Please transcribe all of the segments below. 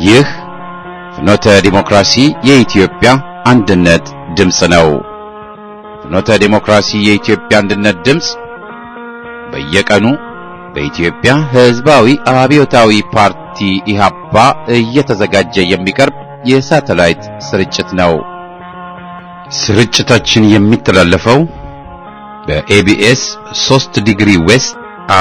ይህ ፍኖተ ዲሞክራሲ የኢትዮጵያ አንድነት ድምፅ ነው። ፍኖተ ዲሞክራሲ የኢትዮጵያ አንድነት ድምፅ በየቀኑ በኢትዮጵያ ሕዝባዊ አብዮታዊ ፓርቲ ኢህአፓ እየተዘጋጀ የሚቀርብ የሳተላይት ስርጭት ነው። ስርጭታችን የሚተላለፈው በኤቢኤስ 3 ዲግሪ ዌስት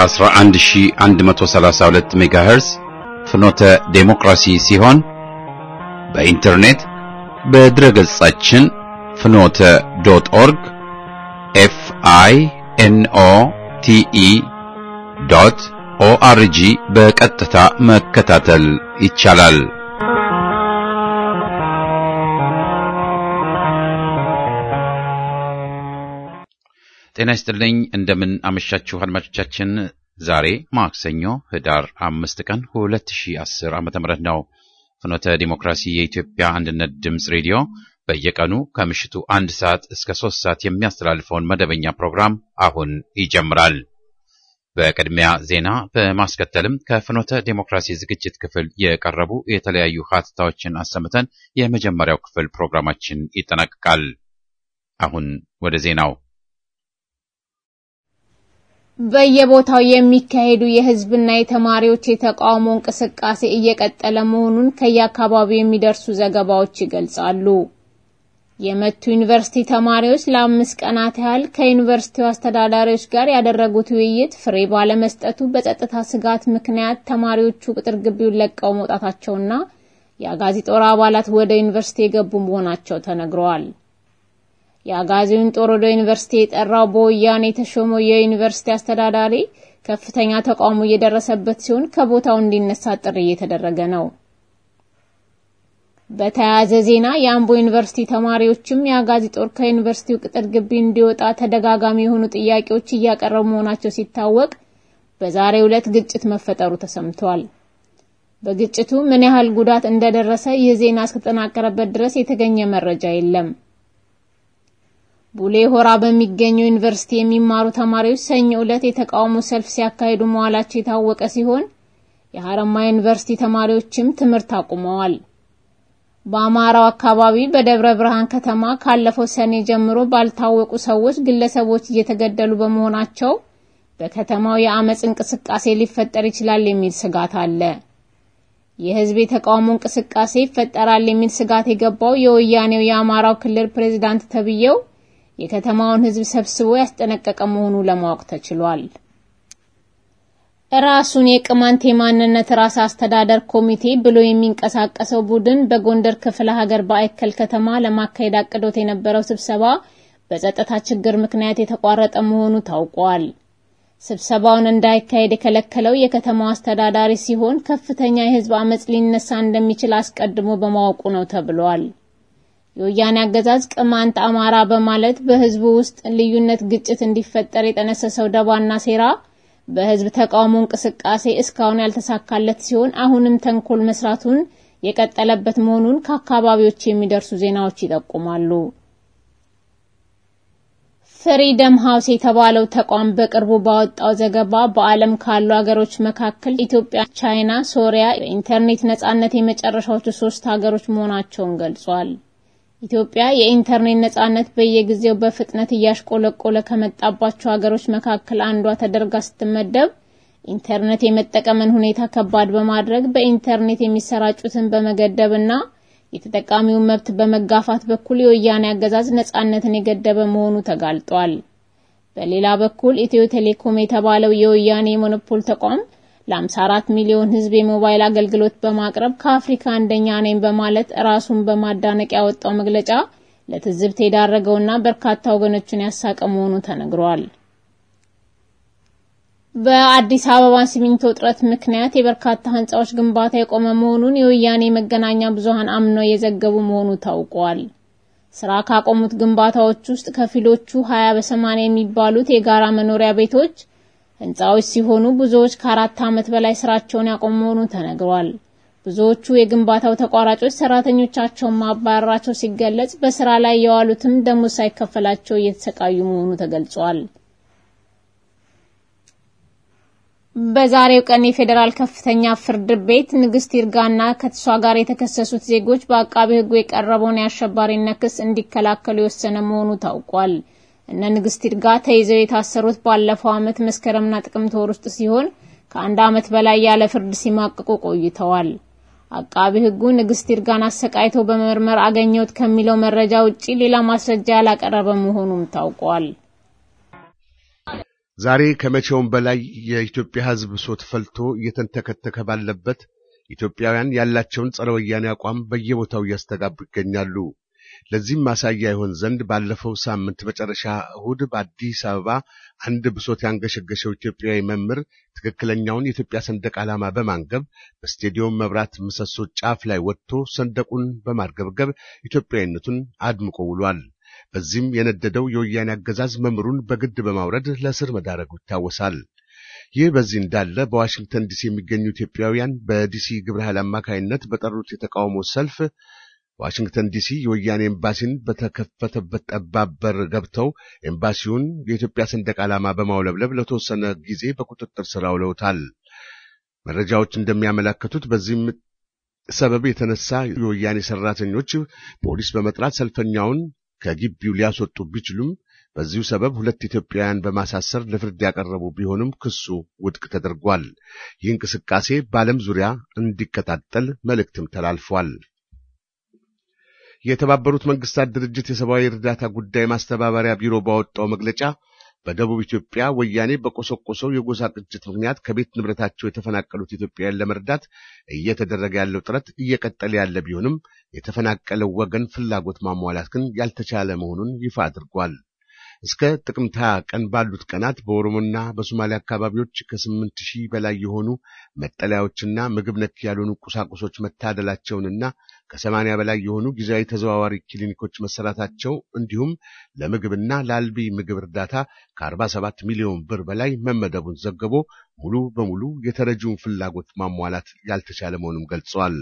11132 ሜጋሄርዝ ፍኖተ ዴሞክራሲ ሲሆን በኢንተርኔት በድረገጻችን ፍኖተ ዶት ኦርግ ኤፍ አይ ኤን ኦ ቲ ኢ ዶት ኦአርጂ በቀጥታ መከታተል ይቻላል። ጤና ይስጥልኝ። እንደምን አመሻችሁ አድማጮቻችን። ዛሬ ማክሰኞ ህዳር አምስት ቀን 2010 ዓ.ም ነው። ፍኖተ ዲሞክራሲ የኢትዮጵያ አንድነት ድምፅ ሬዲዮ በየቀኑ ከምሽቱ አንድ ሰዓት እስከ ሶስት ሰዓት የሚያስተላልፈውን መደበኛ ፕሮግራም አሁን ይጀምራል። በቅድሚያ ዜና በማስከተልም ከፍኖተ ዲሞክራሲ ዝግጅት ክፍል የቀረቡ የተለያዩ ሀተታዎችን አሰምተን የመጀመሪያው ክፍል ፕሮግራማችን ይጠናቀቃል። አሁን ወደ ዜናው በየቦታው የሚካሄዱ የህዝብና የተማሪዎች የተቃውሞ እንቅስቃሴ እየቀጠለ መሆኑን ከየአካባቢው የሚደርሱ ዘገባዎች ይገልጻሉ። የመቱ ዩኒቨርሲቲ ተማሪዎች ለአምስት ቀናት ያህል ከዩኒቨርሲቲው አስተዳዳሪዎች ጋር ያደረጉት ውይይት ፍሬ ባለመስጠቱ በጸጥታ ስጋት ምክንያት ተማሪዎቹ ቅጥር ግቢውን ለቀው መውጣታቸውና የአጋዚ ጦር አባላት ወደ ዩኒቨርሲቲ የገቡ መሆናቸው ተነግረዋል። የአጋዚውን ጦር ወደ ዩኒቨርሲቲ የጠራው በወያኔ የተሾመው የዩኒቨርሲቲ አስተዳዳሪ ከፍተኛ ተቃውሞ እየደረሰበት ሲሆን ከቦታው እንዲነሳ ጥሪ እየተደረገ ነው። በተያያዘ ዜና የአምቦ ዩኒቨርሲቲ ተማሪዎችም የአጋዚ ጦር ከዩኒቨርሲቲው ቅጥር ግቢ እንዲወጣ ተደጋጋሚ የሆኑ ጥያቄዎች እያቀረቡ መሆናቸው ሲታወቅ በዛሬው ዕለት ግጭት መፈጠሩ ተሰምቷል። በግጭቱ ምን ያህል ጉዳት እንደደረሰ ይህ ዜና እስከተጠናቀረበት ድረስ የተገኘ መረጃ የለም። ቡሌ ሆራ በሚገኘው ዩኒቨርሲቲ የሚማሩ ተማሪዎች ሰኞ ዕለት የተቃውሞ ሰልፍ ሲያካሂዱ መዋላቸው የታወቀ ሲሆን የሐረማያ ዩኒቨርሲቲ ተማሪዎችም ትምህርት አቁመዋል። በአማራው አካባቢ በደብረ ብርሃን ከተማ ካለፈው ሰኔ ጀምሮ ባልታወቁ ሰዎች ግለሰቦች እየተገደሉ በመሆናቸው በከተማው የአመጽ እንቅስቃሴ ሊፈጠር ይችላል የሚል ስጋት አለ። የህዝብ የተቃውሞ እንቅስቃሴ ይፈጠራል የሚል ስጋት የገባው የወያኔው የአማራው ክልል ፕሬዝዳንት ተብዬው የከተማውን ህዝብ ሰብስቦ ያስጠነቀቀ መሆኑ ለማወቅ ተችሏል። ራሱን የቅማንት የማንነት ራስ አስተዳደር ኮሚቴ ብሎ የሚንቀሳቀሰው ቡድን በጎንደር ክፍለ ሀገር በአይከል ከተማ ለማካሄድ አቅዶት የነበረው ስብሰባ በጸጥታ ችግር ምክንያት የተቋረጠ መሆኑ ታውቋል። ስብሰባውን እንዳይካሄድ የከለከለው የከተማው አስተዳዳሪ ሲሆን ከፍተኛ የህዝብ አመጽ ሊነሳ እንደሚችል አስቀድሞ በማወቁ ነው ተብሏል። የወያኔ አገዛዝ ቅማንት አማራ በማለት በህዝቡ ውስጥ ልዩነት፣ ግጭት እንዲፈጠር የጠነሰሰው ደባና ሴራ በህዝብ ተቃውሞ እንቅስቃሴ እስካሁን ያልተሳካለት ሲሆን አሁንም ተንኮል መስራቱን የቀጠለበት መሆኑን ከአካባቢዎች የሚደርሱ ዜናዎች ይጠቁማሉ። ፍሪደም ሃውስ የተባለው ተቋም በቅርቡ ባወጣው ዘገባ በዓለም ካሉ ሀገሮች መካከል ኢትዮጵያ፣ ቻይና፣ ሶሪያ የኢንተርኔት ነጻነት የመጨረሻዎቹ ሶስት ሀገሮች መሆናቸውን ገልጿል። ኢትዮጵያ የኢንተርኔት ነጻነት በየጊዜው በፍጥነት እያሽቆለቆለ ከመጣባቸው ሀገሮች መካከል አንዷ ተደርጋ ስትመደብ ኢንተርኔት የመጠቀምን ሁኔታ ከባድ በማድረግ በኢንተርኔት የሚሰራጩትን በመገደብና የተጠቃሚውን መብት በመጋፋት በኩል የወያኔ አገዛዝ ነጻነትን የገደበ መሆኑ ተጋልጧል። በሌላ በኩል ኢትዮ ቴሌኮም የተባለው የወያኔ የሞኖፖል ተቋም ለ54 ሚሊዮን ሕዝብ የሞባይል አገልግሎት በማቅረብ ከአፍሪካ አንደኛ ነኝ በማለት ራሱን በማዳነቅ ያወጣው መግለጫ ለትዝብት የዳረገውና በርካታ ወገኖችን ያሳቀ መሆኑ ተነግሯል። በአዲስ አበባ ሲሚንቶ እጥረት ምክንያት የበርካታ ህንጻዎች ግንባታ የቆመ መሆኑን የወያኔ መገናኛ ብዙሃን አምነው የዘገቡ መሆኑ ታውቋል። ስራ ካቆሙት ግንባታዎች ውስጥ ከፊሎቹ 20 በ80 የሚባሉት የጋራ መኖሪያ ቤቶች ህንጻዎች ሲሆኑ ብዙዎች ከአራት ዓመት በላይ ስራቸውን ያቆሙ መሆኑ ተነግሯል። ብዙዎቹ የግንባታው ተቋራጮች ሰራተኞቻቸውን ማባረራቸው ሲገለጽ፣ በስራ ላይ የዋሉትም ደሞዝ ሳይከፈላቸው እየተሰቃዩ መሆኑ ተገልጿል። በዛሬው ቀን የፌዴራል ከፍተኛ ፍርድ ቤት ንግስት ይርጋና ከእሷ ጋር የተከሰሱት ዜጎች በአቃቢ ሕጉ የቀረበውን የአሸባሪነት ክስ እንዲከላከሉ የወሰነ መሆኑ ታውቋል። እነ ንግስት ይርጋ ተይዘው የታሰሩት ባለፈው ዓመት መስከረምና ጥቅምት ወር ውስጥ ሲሆን ከአንድ ዓመት በላይ ያለ ፍርድ ሲማቅቁ ቆይተዋል። አቃቢ ሕጉ ንግስት ይርጋን አሰቃይተው በመመርመር አገኘሁት ከሚለው መረጃ ውጪ ሌላ ማስረጃ ያላቀረበ መሆኑም ታውቋል። ዛሬ ከመቼውም በላይ የኢትዮጵያ ሕዝብ ብሶት ፈልቶ እየተንተከተከ ባለበት ኢትዮጵያውያን ያላቸውን ጸረ ወያኔ አቋም በየቦታው እያስተጋቡ ይገኛሉ። ለዚህም ማሳያ ይሆን ዘንድ ባለፈው ሳምንት መጨረሻ እሁድ በአዲስ አበባ አንድ ብሶት ያንገሸገሸው ኢትዮጵያዊ መምህር ትክክለኛውን የኢትዮጵያ ሰንደቅ ዓላማ በማንገብ በስቴዲየም መብራት ምሰሶ ጫፍ ላይ ወጥቶ ሰንደቁን በማርገብገብ ኢትዮጵያዊነቱን አድምቆ ውሏል። በዚህም የነደደው የወያኔ አገዛዝ መምህሩን በግድ በማውረድ ለእስር መዳረጉ ይታወሳል። ይህ በዚህ እንዳለ በዋሽንግተን ዲሲ የሚገኙ ኢትዮጵያውያን በዲሲ ግብረ ኃይል አማካይነት በጠሩት የተቃውሞ ሰልፍ ዋሽንግተን ዲሲ የወያኔ ኤምባሲን በተከፈተበት ጠባብ በር ገብተው ኤምባሲውን የኢትዮጵያ ሰንደቅ ዓላማ በማውለብለብ ለተወሰነ ጊዜ በቁጥጥር ስር አውለውታል። መረጃዎች እንደሚያመላክቱት በዚህም ሰበብ የተነሳ የወያኔ ሰራተኞች ፖሊስ በመጥራት ሰልፈኛውን ከግቢው ሊያስወጡ ቢችሉም በዚሁ ሰበብ ሁለት ኢትዮጵያውያን በማሳሰር ለፍርድ ያቀረቡ ቢሆንም ክሱ ውድቅ ተደርጓል። ይህ እንቅስቃሴ በዓለም ዙሪያ እንዲቀጣጠል መልእክትም ተላልፏል። የተባበሩት መንግስታት ድርጅት የሰብአዊ እርዳታ ጉዳይ ማስተባበሪያ ቢሮ ባወጣው መግለጫ በደቡብ ኢትዮጵያ ወያኔ በቆሰቆሰው የጎሳ ቅጅት ምክንያት ከቤት ንብረታቸው የተፈናቀሉት ኢትዮጵያውያን ለመርዳት እየተደረገ ያለው ጥረት እየቀጠለ ያለ ቢሆንም የተፈናቀለው ወገን ፍላጎት ማሟላት ግን ያልተቻለ መሆኑን ይፋ አድርጓል። እስከ ጥቅምት 20 ቀን ባሉት ቀናት በኦሮሞና በሶማሊያ አካባቢዎች ከስምንት ሺህ በላይ የሆኑ መጠለያዎችና ምግብ ነክ ያልሆኑ ቁሳቁሶች መታደላቸውንና ከሰማንያ በላይ የሆኑ ጊዜያዊ ተዘዋዋሪ ክሊኒኮች መሰራታቸው እንዲሁም ለምግብና ለአልቢ ምግብ እርዳታ ከ47 ሚሊዮን ብር በላይ መመደቡን ዘግቦ ሙሉ በሙሉ የተረጂውን ፍላጎት ማሟላት ያልተቻለ መሆኑን ገልጿል።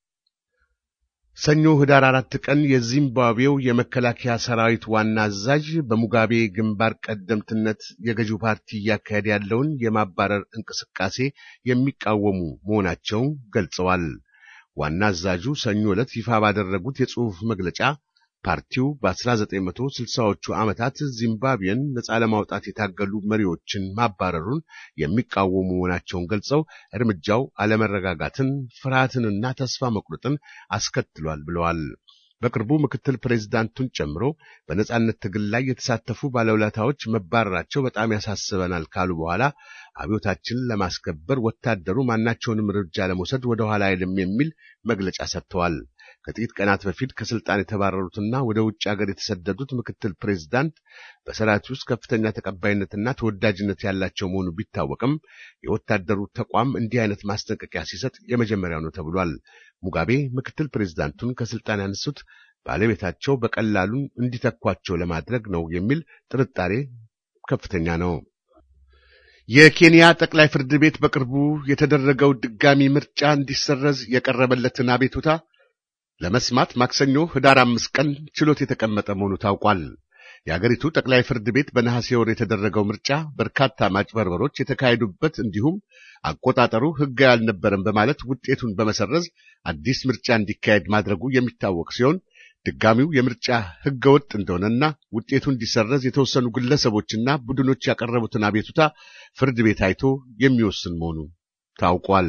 ሰኞ ህዳር አራት ቀን የዚምባብዌው የመከላከያ ሰራዊት ዋና አዛዥ በሙጋቤ ግንባር ቀደምትነት የገዢው ፓርቲ እያካሄደ ያለውን የማባረር እንቅስቃሴ የሚቃወሙ መሆናቸውን ገልጸዋል። ዋና አዛዡ ሰኞ ዕለት ይፋ ባደረጉት የጽሑፍ መግለጫ ፓርቲው በ1960ዎቹ ዓመታት ዚምባብዌን ነፃ ለማውጣት የታገሉ መሪዎችን ማባረሩን የሚቃወሙ መሆናቸውን ገልጸው እርምጃው አለመረጋጋትን፣ ፍርሃትንና ተስፋ መቁረጥን አስከትሏል ብለዋል። በቅርቡ ምክትል ፕሬዝዳንቱን ጨምሮ በነጻነት ትግል ላይ የተሳተፉ ባለውለታዎች መባረራቸው በጣም ያሳስበናል ካሉ በኋላ አብዮታችንን ለማስከበር ወታደሩ ማናቸውንም እርምጃ ለመውሰድ ወደ ኋላ አይልም የሚል መግለጫ ሰጥተዋል። ከጥቂት ቀናት በፊት ከስልጣን የተባረሩትና ወደ ውጭ ሀገር የተሰደዱት ምክትል ፕሬዝዳንት በሰራዊት ውስጥ ከፍተኛ ተቀባይነትና ተወዳጅነት ያላቸው መሆኑ ቢታወቅም የወታደሩ ተቋም እንዲህ አይነት ማስጠንቀቂያ ሲሰጥ የመጀመሪያው ነው ተብሏል። ሙጋቤ ምክትል ፕሬዝዳንቱን ከስልጣን ያነሱት ባለቤታቸው በቀላሉ እንዲተኳቸው ለማድረግ ነው የሚል ጥርጣሬ ከፍተኛ ነው። የኬንያ ጠቅላይ ፍርድ ቤት በቅርቡ የተደረገው ድጋሚ ምርጫ እንዲሰረዝ የቀረበለትን አቤቱታ ለመስማት ማክሰኞ ህዳር አምስት ቀን ችሎት የተቀመጠ መሆኑ ታውቋል። የአገሪቱ ጠቅላይ ፍርድ ቤት በነሐሴ ወር የተደረገው ምርጫ በርካታ ማጭበርበሮች የተካሄዱበት እንዲሁም አቆጣጠሩ ሕጋዊ አልነበረም በማለት ውጤቱን በመሰረዝ አዲስ ምርጫ እንዲካሄድ ማድረጉ የሚታወቅ ሲሆን ድጋሚው የምርጫ ሕገ ወጥ እንደሆነና ውጤቱ እንዲሰረዝ የተወሰኑ ግለሰቦችና ቡድኖች ያቀረቡትን አቤቱታ ፍርድ ቤት አይቶ የሚወስን መሆኑ ታውቋል።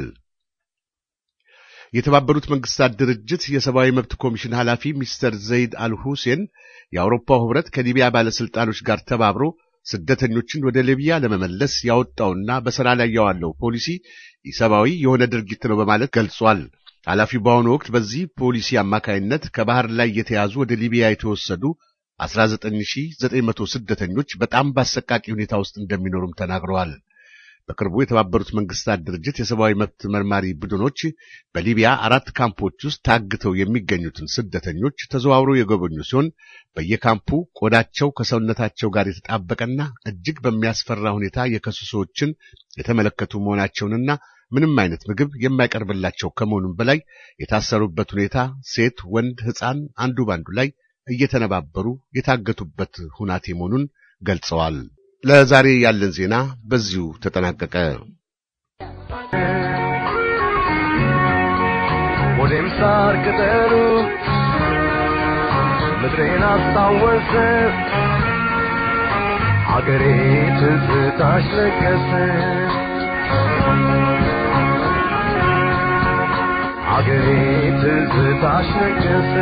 የተባበሩት መንግስታት ድርጅት የሰብአዊ መብት ኮሚሽን ኃላፊ ሚስተር ዘይድ አልሁሴን የአውሮፓው ህብረት ከሊቢያ ባለስልጣኖች ጋር ተባብሮ ስደተኞችን ወደ ሊቢያ ለመመለስ ያወጣውና በሥራ ላይ ያዋለው ፖሊሲ ኢሰብአዊ የሆነ ድርጊት ነው በማለት ገልጿል። ኃላፊው በአሁኑ ወቅት በዚህ ፖሊሲ አማካይነት ከባህር ላይ የተያዙ ወደ ሊቢያ የተወሰዱ 19900 ስደተኞች በጣም በአሰቃቂ ሁኔታ ውስጥ እንደሚኖሩም ተናግረዋል። በቅርቡ የተባበሩት መንግስታት ድርጅት የሰብአዊ መብት መርማሪ ቡድኖች በሊቢያ አራት ካምፖች ውስጥ ታግተው የሚገኙትን ስደተኞች ተዘዋውረው የጎበኙ ሲሆን በየካምፑ ቆዳቸው ከሰውነታቸው ጋር የተጣበቀና እጅግ በሚያስፈራ ሁኔታ የከሱ ሰዎችን የተመለከቱ መሆናቸውንና ምንም አይነት ምግብ የማይቀርብላቸው ከመሆኑም በላይ የታሰሩበት ሁኔታ ሴት፣ ወንድ፣ ሕፃን አንዱ ባንዱ ላይ እየተነባበሩ የታገቱበት ሁናቴ መሆኑን ገልጸዋል። ለዛሬ ያለን ዜና በዚሁ ተጠናቀቀ። ሳር ቅጠሉ ምድሬን አስታወሰ አገሬ ትዝታሽ ለገሰ አገሬ ትዝታሽ ነገሰ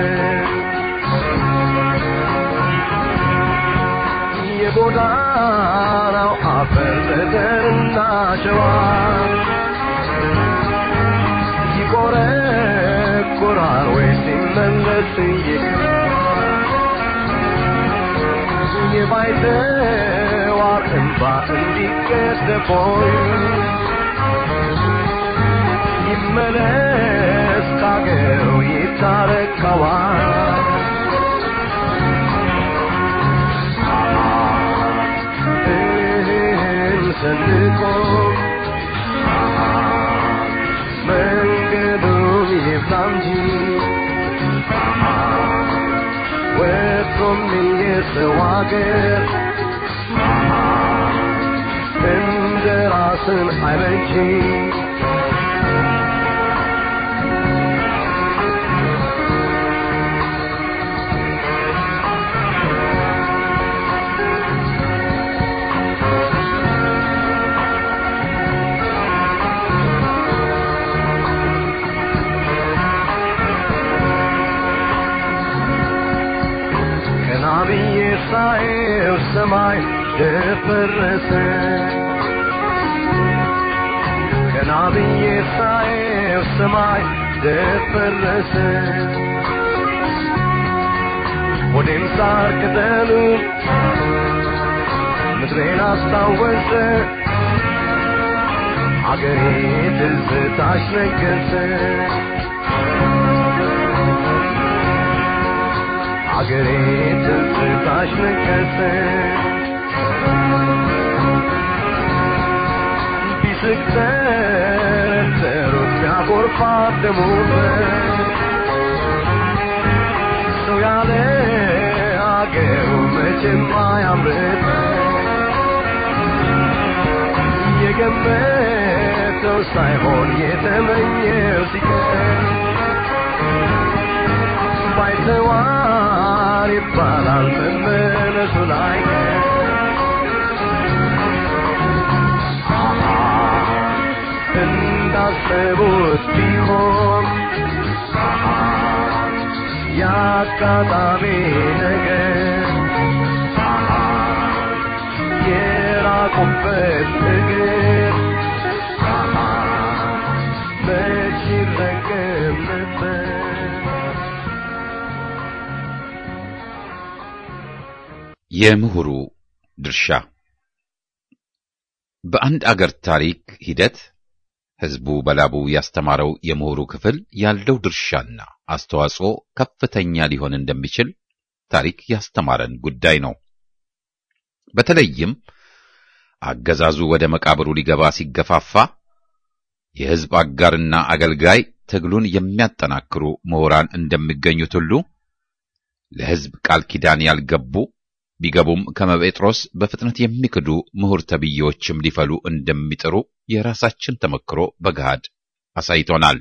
የጎዳናው አፈር ጠጠርና ሸዋ ይቆረቆራል ወይ ሲመለስ የባይተዋር እንባ እንዲቀደፎይ ይመለስ ካገሩ ይታረቀዋል እህል ሰንቆ መንገዱን ይብላ እንጂ ወጥቶም የሰው አገር እንደ ራስን አይበጅ ቀና ብዬ ሳየው ሰማይ ደፈረሰ ቀና ብዬ ሳየው ሰማይ ደፈረሰ ሆዴም ሳር ቅጠሉ ምድሬን አስታወሰ አገሬ ትዝታሽ ነገሰ አገሬ ትዝታሽ ነገሰ ቢስቅ ተረተሩት ቢያጎርፋት ደሙን ሰው ያለ አገሩ መቼም አያምርም የገመተው ሳይሆን የተመኘው ሲቀር ባይተዋር ይባላል መመለሱ ላይ እንዳሰቡት ቢሆን የአጋጣሚ ነገር የራቁበት እግር መች ይረገም ነበር የምሁሩ ድርሻ በአንድ አገር ታሪክ ሂደት ሕዝቡ በላቡ ያስተማረው የምሁሩ ክፍል ያለው ድርሻና አስተዋጽኦ ከፍተኛ ሊሆን እንደሚችል ታሪክ ያስተማረን ጉዳይ ነው። በተለይም አገዛዙ ወደ መቃብሩ ሊገባ ሲገፋፋ የሕዝብ አጋርና አገልጋይ ትግሉን የሚያጠናክሩ ምሁራን እንደሚገኙት ሁሉ ለሕዝብ ቃል ኪዳን ያልገቡ ቢገቡም ከመጴጥሮስ በፍጥነት የሚክዱ ምሁር ተብዬዎችም ሊፈሉ እንደሚጥሩ የራሳችን ተመክሮ በገሃድ አሳይቶናል።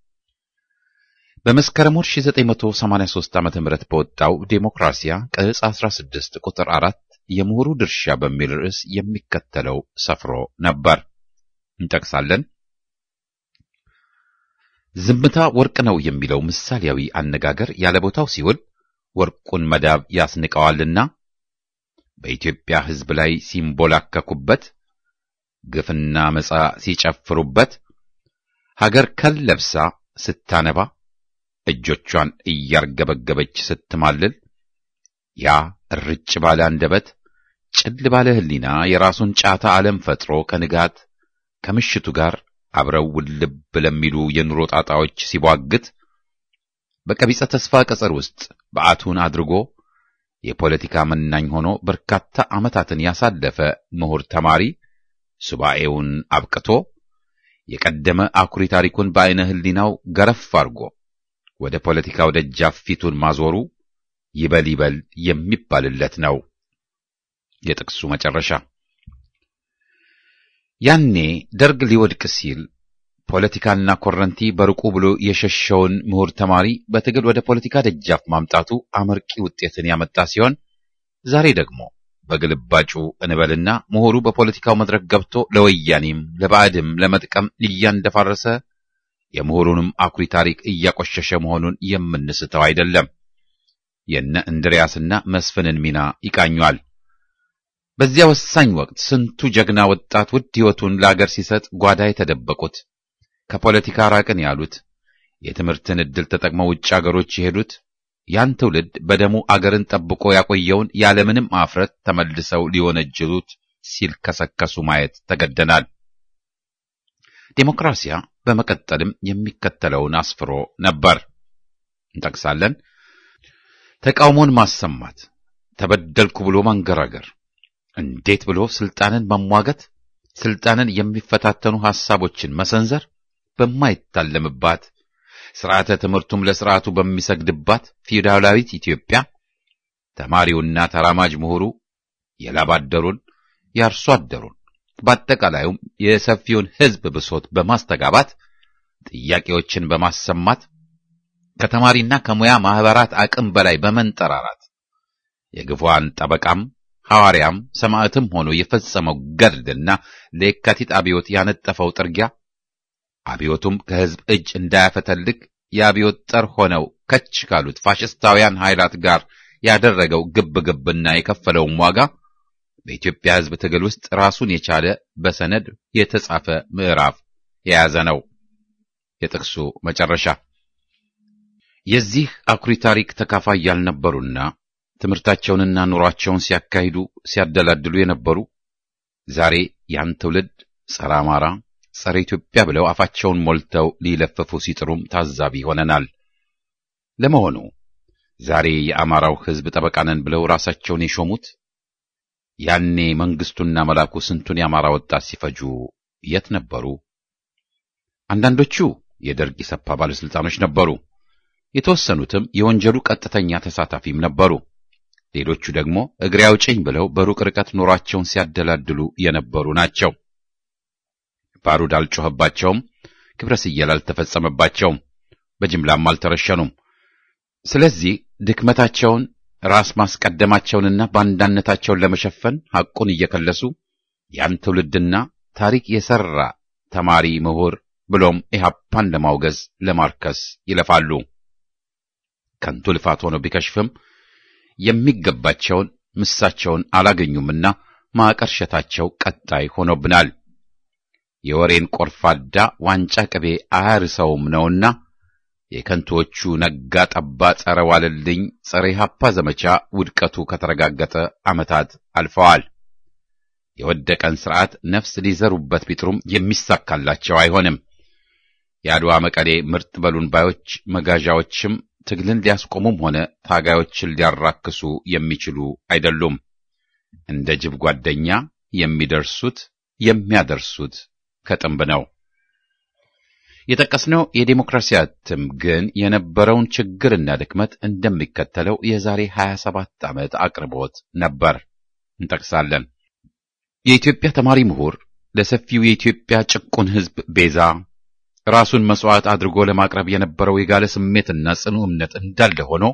በመስከረም ወር 1983 ዓ.ም በወጣው ዴሞክራሲያ ቅጽ 16 ቁጥር 4 የምሁሩ ድርሻ በሚል ርዕስ የሚከተለው ሰፍሮ ነበር። እንጠቅሳለን። ዝምታ ወርቅ ነው የሚለው ምሳሌያዊ አነጋገር ያለ ቦታው ሲውል ወርቁን መዳብ ያስንቀዋልና በኢትዮጵያ ሕዝብ ላይ ሲንቦላከኩበት፣ ግፍና መጻ ሲጨፍሩበት፣ ሀገር ከለብሳ ስታነባ፣ እጆቿን እያርገበገበች ስትማልል፣ ያ እርጭ ባለ አንደበት ጭል ባለ ሕሊና የራሱን ጫታ ዓለም ፈጥሮ ከንጋት ከምሽቱ ጋር አብረው ውልብ ለሚሉ የኑሮ ጣጣዎች ሲቧግት በቀቢጸ ተስፋ ቅጽር ውስጥ በዓቱን አድርጎ የፖለቲካ መናኝ ሆኖ በርካታ ዓመታትን ያሳለፈ ምሁር ተማሪ ሱባኤውን አብቅቶ የቀደመ አኩሪ ታሪኩን በዐይነ ሕሊናው ገረፍ አድርጎ ወደ ፖለቲካው ደጃፍ ፊቱን ማዞሩ ይበል ይበል የሚባልለት ነው። የጥቅሱ መጨረሻ ያኔ ደርግ ሊወድቅ ሲል ፖለቲካና ኮረንቲ በርቁ ብሎ የሸሸውን ምሁር ተማሪ በትግል ወደ ፖለቲካ ደጃፍ ማምጣቱ አመርቂ ውጤትን ያመጣ ሲሆን ዛሬ ደግሞ በግልባጩ እንበልና ምሁሩ በፖለቲካው መድረክ ገብቶ ለወያኔም ለባዕድም ለመጥቀም እያንደፋረሰ የምሁሩንም አኩሪ ታሪክ እያቆሸሸ መሆኑን የምንስተው አይደለም። የነ እንድሪያስና መስፍንን ሚና ይቃኟል። በዚያ ወሳኝ ወቅት ስንቱ ጀግና ወጣት ውድ ሕይወቱን ለአገር ሲሰጥ ጓዳ የተደበቁት ከፖለቲካ ራቅን ያሉት የትምህርትን ዕድል ተጠቅመው ውጭ አገሮች የሄዱት ያን ትውልድ በደሙ አገርን ጠብቆ ያቆየውን ያለምንም አፍረት ተመልሰው ሊወነጅሉት ሲልከሰከሱ ማየት ተገደናል። ዴሞክራሲያ በመቀጠልም የሚከተለውን አስፍሮ ነበር። እንጠቅሳለን። ተቃውሞን ማሰማት፣ ተበደልኩ ብሎ ማንገራገር፣ እንዴት ብሎ ስልጣንን መሟገት፣ ስልጣንን የሚፈታተኑ ሐሳቦችን መሰንዘር በማይታለምባት ስርዓተ ትምህርቱም ለስርዓቱ በሚሰግድባት ፊውዳላዊት ኢትዮጵያ ተማሪውና ተራማጅ ምሁሩ የላብ አደሩን የአርሶ አደሩን በአጠቃላዩም የሰፊውን ሕዝብ ብሶት በማስተጋባት ጥያቄዎችን በማሰማት ከተማሪና ከሙያ ማህበራት አቅም በላይ በመንጠራራት የግፏን ጠበቃም ሐዋርያም ሰማዕትም ሆኖ የፈጸመው ገድልና ለየካቲት አብዮት ያነጠፈው ጥርጊያ አብዮቱም ከሕዝብ እጅ እንዳያፈተልክ የአብዮት ጠር ሆነው ከች ካሉት ፋሽስታውያን ኃይላት ጋር ያደረገው ግብ ግብና የከፈለውም ዋጋ በኢትዮጵያ ሕዝብ ትግል ውስጥ ራሱን የቻለ በሰነድ የተጻፈ ምዕራፍ የያዘ ነው። የጥቅሱ መጨረሻ የዚህ አኩሪ ታሪክ ተካፋይ ያልነበሩና ትምህርታቸውንና ኑሯቸውን ሲያካሂዱ ሲያደላድሉ የነበሩ ዛሬ ያን ትውልድ ጸረ አማራ፣ ጸረ ኢትዮጵያ ብለው አፋቸውን ሞልተው ሊለፍፉ ሲጥሩም ታዛቢ ሆነናል። ለመሆኑ ዛሬ የአማራው ሕዝብ ጠበቃ ነን ብለው ራሳቸውን የሾሙት ያኔ መንግስቱና መላኩ ስንቱን የአማራ ወጣት ሲፈጁ የት ነበሩ? አንዳንዶቹ የደርግ ኢሰፓ ባለስልጣኖች ነበሩ። የተወሰኑትም የወንጀሉ ቀጥተኛ ተሳታፊም ነበሩ። ሌሎቹ ደግሞ እግሬ አውጭኝ ብለው በሩቅ ርቀት ኑሯቸውን ሲያደላድሉ የነበሩ ናቸው። ባሩድ አልጮኸባቸውም፣ ክብረ ስየል አልተፈጸመባቸውም፣ በጅምላም አልተረሸኑም። ስለዚህ ድክመታቸውን ራስ ማስቀደማቸውንና ባንዳነታቸውን ለመሸፈን ሐቁን እየከለሱ ያን ትውልድና ታሪክ የሰራ ተማሪ ምሁር ብሎም ኢህአፓን ለማውገዝ ለማርከስ ይለፋሉ። ከንቱ ልፋት ሆኖ ቢከሽፍም የሚገባቸውን ምሳቸውን አላገኙምና ማቀርሸታቸው ቀጣይ ሆኖብናል። የወሬን ቆርፋዳ ዋንጫ ቅቤ አያርሰውም ነውና የከንቶቹ ነጋ ጠባ ጸረ ዋለልኝ ጸረ ኢህአፓ ዘመቻ ውድቀቱ ከተረጋገጠ ዓመታት አልፈዋል። የወደቀን ስርዓት ነፍስ ሊዘሩበት ቢጥሩም የሚሳካላቸው አይሆንም። የአድዋ መቀሌ ምርጥ በሉን ባዮች መጋዣዎችም ትግልን ሊያስቆሙም ሆነ ታጋዮችን ሊያራክሱ የሚችሉ አይደሉም። እንደ ጅብ ጓደኛ የሚደርሱት የሚያደርሱት ከጥንብ ነው። የጠቀስነው የዴሞክራሲ እትም ግን የነበረውን ችግርና ድክመት እንደሚከተለው የዛሬ 27 ዓመት አቅርቦት ነበር። እንጠቅሳለን። የኢትዮጵያ ተማሪ ምሁር ለሰፊው የኢትዮጵያ ጭቁን ሕዝብ ቤዛ ራሱን መስዋዕት አድርጎ ለማቅረብ የነበረው የጋለ ስሜትና ጽኑ እምነት እንዳለ ሆኖ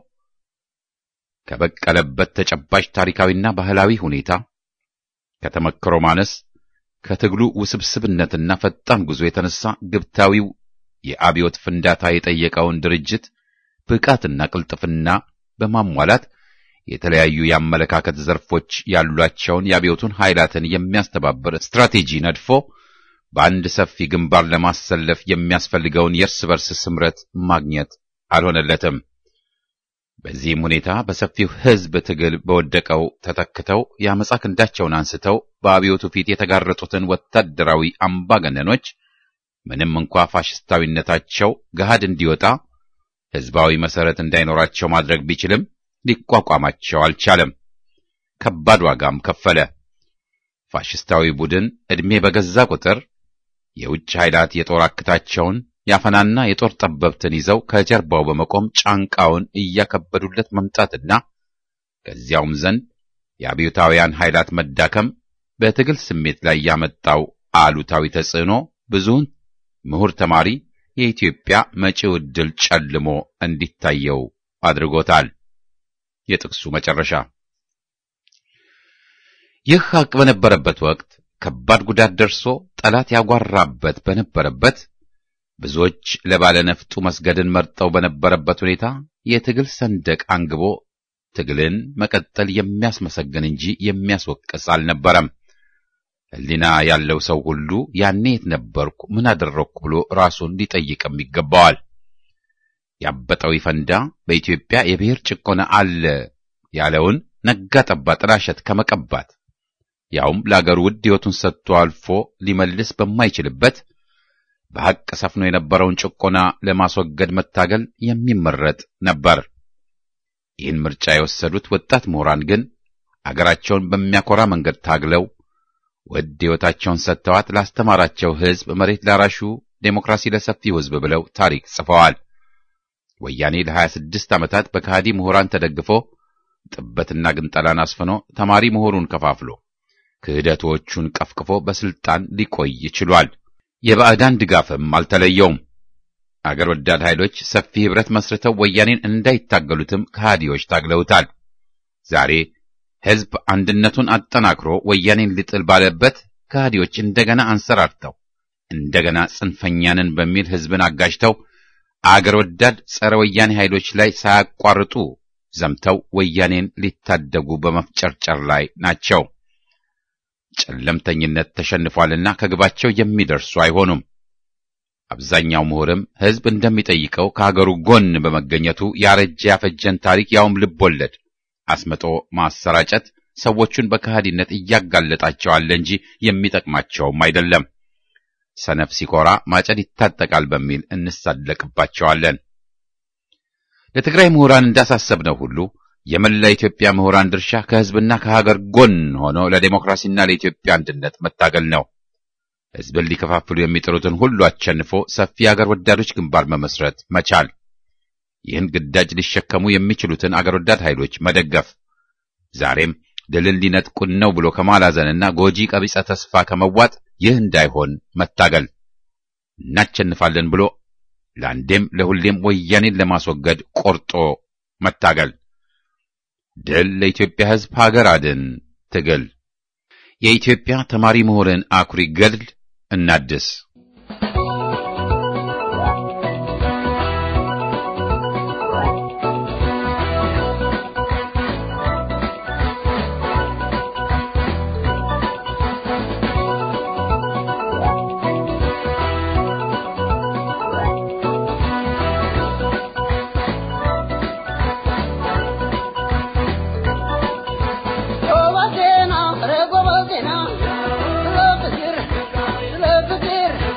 ከበቀለበት ተጨባጭ ታሪካዊና ባህላዊ ሁኔታ ከተመክሮ ማነስ ከትግሉ ውስብስብነትና ፈጣን ጉዞ የተነሳ ግብታዊው የአብዮት ፍንዳታ የጠየቀውን ድርጅት ብቃትና ቅልጥፍና በማሟላት የተለያዩ የአመለካከት ዘርፎች ያሏቸውን የአብዮቱን ኃይላትን የሚያስተባብር ስትራቴጂ ነድፎ በአንድ ሰፊ ግንባር ለማሰለፍ የሚያስፈልገውን የእርስ በርስ ስምረት ማግኘት አልሆነለትም። በዚህም ሁኔታ በሰፊው ሕዝብ ትግል በወደቀው ተተክተው የአመፃ ክንዳቸውን አንስተው በአብዮቱ ፊት የተጋረጡትን ወታደራዊ አምባገነኖች ምንም እንኳ ፋሽስታዊነታቸው ገሃድ እንዲወጣ ሕዝባዊ መሰረት እንዳይኖራቸው ማድረግ ቢችልም ሊቋቋማቸው አልቻለም። ከባድ ዋጋም ከፈለ። ፋሽስታዊ ቡድን ዕድሜ በገዛ ቁጥር የውጭ ኃይላት የጦር አክታቸውን ያፈናና የጦር ጠበብትን ይዘው ከጀርባው በመቆም ጫንቃውን እያከበዱለት መምጣትና ከዚያውም ዘንድ የአብዮታውያን ኃይላት መዳከም በትግል ስሜት ላይ ያመጣው አሉታዊ ተጽዕኖ ብዙውን ምሁር ተማሪ የኢትዮጵያ መጪው ዕድል ጨልሞ እንዲታየው አድርጎታል። የጥቅሱ መጨረሻ። ይህ ሐቅ በነበረበት ወቅት ከባድ ጉዳት ደርሶ ጠላት ያጓራበት በነበረበት ብዙዎች ለባለነፍጡ መስገድን መርጠው በነበረበት ሁኔታ የትግል ሰንደቅ አንግቦ ትግልን መቀጠል የሚያስመሰግን እንጂ የሚያስወቅስ አልነበረም። ሕሊና ያለው ሰው ሁሉ ያኔ የት ነበርኩ፣ ምን አደረግኩ ብሎ ራሱን ሊጠይቅም ይገባዋል። ያበጠው ይፈንዳ በኢትዮጵያ የብሔር ጭቆና አለ ያለውን ነጋ ጠባ ጥላሸት ከመቀባት ያውም ለአገሩ ውድ ሕይወቱን ሰጥቶ አልፎ ሊመልስ በማይችልበት በሐቅ ሰፍኖ የነበረውን ጭቆና ለማስወገድ መታገል የሚመረጥ ነበር። ይህን ምርጫ የወሰዱት ወጣት ምሁራን ግን አገራቸውን በሚያኮራ መንገድ ታግለው ውድ ሕይወታቸውን ሰጥተዋት ላስተማራቸው ሕዝብ መሬት ላራሹ ዴሞክራሲ ለሰፊው ሕዝብ ብለው ታሪክ ጽፈዋል። ወያኔ ለ26 ዓመታት በከሃዲ ምሁራን ተደግፎ ጥበትና ግንጠላን አስፍኖ ተማሪ ምሁሩን ከፋፍሎ ክህደቶቹን ቀፍቅፎ በስልጣን ሊቆይ ችሏል። የባዕዳን ድጋፍም አልተለየውም። አገር ወዳድ ኃይሎች ሰፊ ኅብረት መስርተው ወያኔን እንዳይታገሉትም ከሃዲዎች ታግለውታል። ዛሬ ሕዝብ አንድነቱን አጠናክሮ ወያኔን ሊጥል ባለበት ከሃዲዎች እንደገና አንሰራርተው እንደገና ጽንፈኛንን በሚል ሕዝብን አጋጅተው አገር ወዳድ ጸረ ወያኔ ኃይሎች ላይ ሳያቋርጡ ዘምተው ወያኔን ሊታደጉ በመፍጨርጨር ላይ ናቸው። ጨለምተኝነት ተሸንፏልና ከግባቸው የሚደርሱ አይሆኑም። አብዛኛው ምሁርም ሕዝብ እንደሚጠይቀው ከሀገሩ ጎን በመገኘቱ ያረጀ ያፈጀን ታሪክ ያውም ልብ ወለድ አስመጦ ማሰራጨት ሰዎቹን በከሃዲነት እያጋለጣቸዋል እንጂ የሚጠቅማቸውም አይደለም። ሰነፍ ሲኮራ ማጨድ ይታጠቃል በሚል እንሳለቅባቸዋለን። ለትግራይ ምሁራን እንዳሳሰብነው ሁሉ የመላ ኢትዮጵያ ምሁራን ድርሻ ከሕዝብና ከሀገር ጎን ሆኖ ለዴሞክራሲና ለኢትዮጵያ አንድነት መታገል ነው። ሕዝብን ሊከፋፍሉ የሚጥሩትን ሁሉ አሸንፎ ሰፊ የአገር ወዳዶች ግንባር መመስረት መቻል፣ ይህን ግዳጅ ሊሸከሙ የሚችሉትን አገር ወዳድ ኃይሎች መደገፍ፣ ዛሬም ድልን ሊነጥቁን ነው ብሎ ከማላዘንና ጎጂ ቀቢጸ ተስፋ ከመዋጥ ይህ እንዳይሆን መታገል፣ እናሸንፋለን ብሎ ለአንዴም ለሁሌም ወያኔን ለማስወገድ ቆርጦ መታገል። ድል ለኢትዮጵያ ሕዝብ፣ ሀገር አድን ትግል። የኢትዮጵያ ተማሪ ምሁርን አኩሪ ገድል እናድስ። Go back in, I'm gonna go back in, I'm gonna go back in,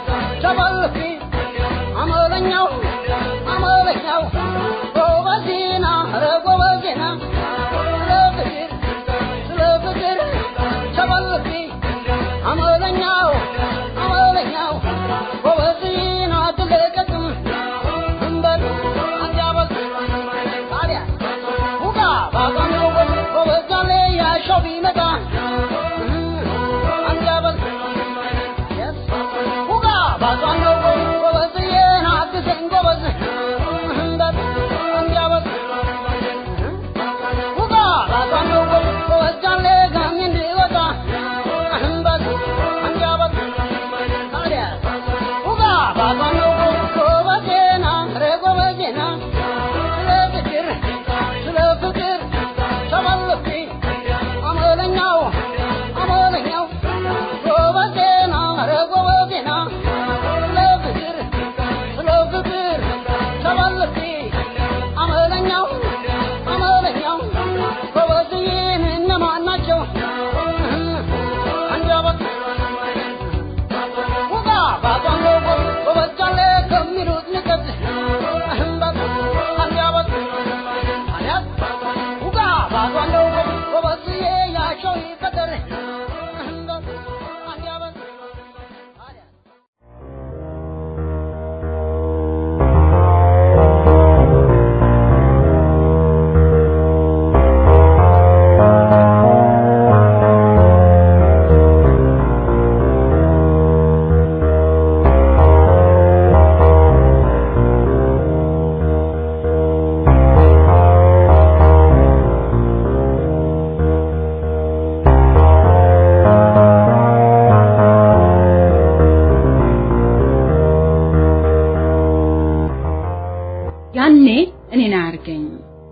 ያኔ እኔን አያርገኝ።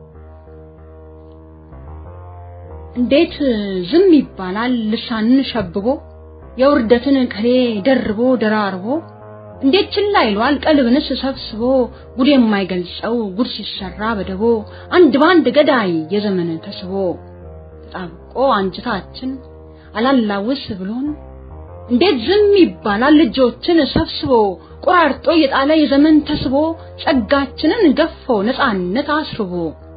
እንዴት ዝም ይባላል ልሳንን ሸብቦ የውርደትን ቅኔ ደርቦ ደራርቦ እንዴት ችላ ይሏል ቀልብንስ ሰብስቦ ጉድ የማይገልጸው ጉድ ሲሰራ በደቦ አንድ ባንድ ገዳይ የዘመን ተስቦ ተጣብቆ አንጅታችን አላላውስ ብሎን እንዴት ዝም ይባላል ልጆችን ሰብስቦ ቆራርጦ የጣለ የዘመን ተስቦ ጸጋችንን ገፎ ነፃነት አስርቦ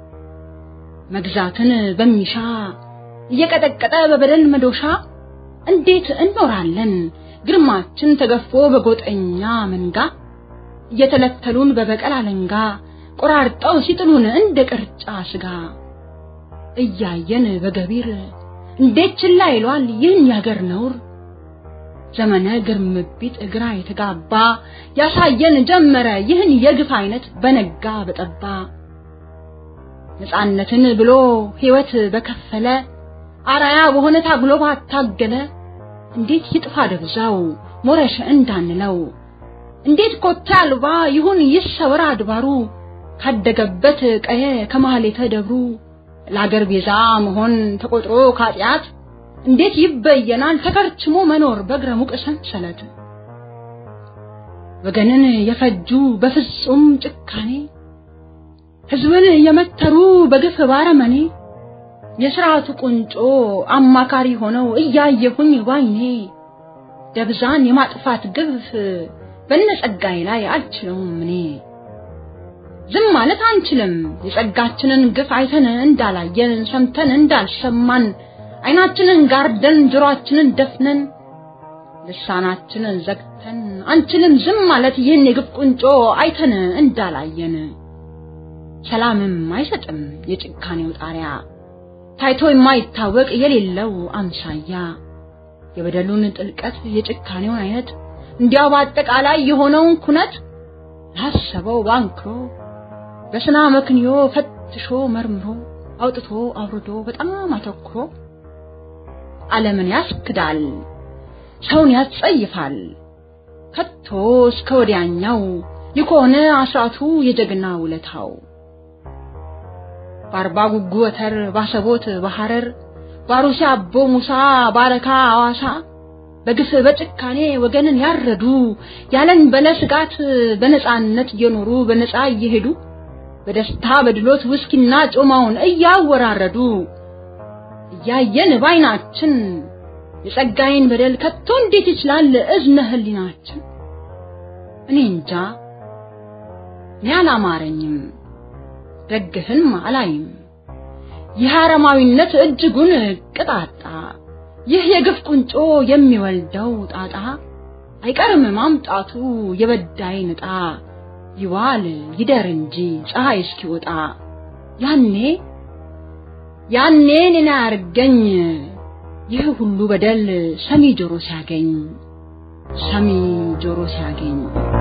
መግዛትን በሚሻ እየቀጠቀጠ በበደል መዶሻ እንዴት እንኖራለን ግርማችን ተገፎ በጎጠኛ መንጋ እየተለተሉን በበቀል አለንጋ ቆራርጠው ሲጥሉን እንደ ቅርጫ ስጋ እያየን በገቢር እንዴት ችላ ይሏል ይህን ያገር ነውር ዘመነ ግርምቢጥ ግራ የተጋባ ያሳየን ጀመረ ይህን የግፍ አይነት በነጋ በጠባ ነፃነትን ብሎ ሕይወት በከፈለ አራያ በሆነ ታግሎ ባታገለ እንዴት ይጥፋ ደብዛው ሞረሸ እንዳንለው እንዴት ኮታ አልባ ይሁን ይሰወር አድባሩ ካደገበት ቀየ ከማህሌተ ደብሩ ለአገር ቤዛ መሆን ተቆጥሮ ካጢአት እንዴት ይበየናል ተከርችሞ መኖር በእግረ ሙቅ ሰንሰለት ወገንን የፈጁ በፍጹም ጭካኔ ህዝብን የመተሩ በግፍ ባረመኔ የስርዓቱ ቁንጮ አማካሪ ሆነው እያየሁኝ ባይኔ ደብዛን የማጥፋት ግፍ በነጸጋዬ ላይ አልችለውም እኔ ዝም ማለት አንችልም የጸጋችንን ግፍ አይተን እንዳላየን ሰምተን እንዳልሰማን አይናችንን ጋርደን ጆሮአችንን ደፍነን ልሳናችንን ዘግተን አንችልም ዝም ማለት ይህን የግፍ ቁንጮ አይተን እንዳላየን ሰላምም አይሰጥም የጭካኔው ጣሪያ ታይቶ የማይታወቅ የሌለው አምሳያ የበደሉን ጥልቀት የጭካኔውን አይነት እንዲያው በአጠቃላይ የሆነውን ኩነት ላሰበው ባንክሮ በስና መክንዮ ፈትሾ መርምሮ አውጥቶ አውርዶ በጣም አተኩሮ ዓለምን ያስክዳል፣ ሰውን ያስጸይፋል። ከቶ እስከ ወዲያኛው የከሆነ አስራቱ የጀግና ውለታው በአርባ ጉጉ ወተር ባሰቦት በሐረር ባሩሲ አቦ ሙሳ ባረካ አዋሳ በግፍ በጭካኔ ወገንን ያረዱ ያለን በለ ስጋት በነፃነት እየኖሩ በነፃ እየሄዱ በደስታ በድሎት ውስኪና ጮማውን እያወራረዱ እያየን ባይናችን የጸጋዬን በደል ከቶ እንዴት ይችላል እዝነ ህሊናችን? እኔ እንጃ እኔ አላማረኝም፣ ደግህን አላይም። ይህ አረማዊነት እጅጉን ቅጣጣ፣ ይህ የግፍ ቁንጮ የሚወልደው ጣጣ አይቀርም ማምጣቱ የበዳይ ንጣ ይዋል ይደር እንጂ ፀሐይ እስኪወጣ ያኔ ያኔ እኔን አያርገኝ ይህ ሁሉ በደል ሰሚ ጆሮ ሲያገኝ ሰሚ ጆሮ ሲያገኝ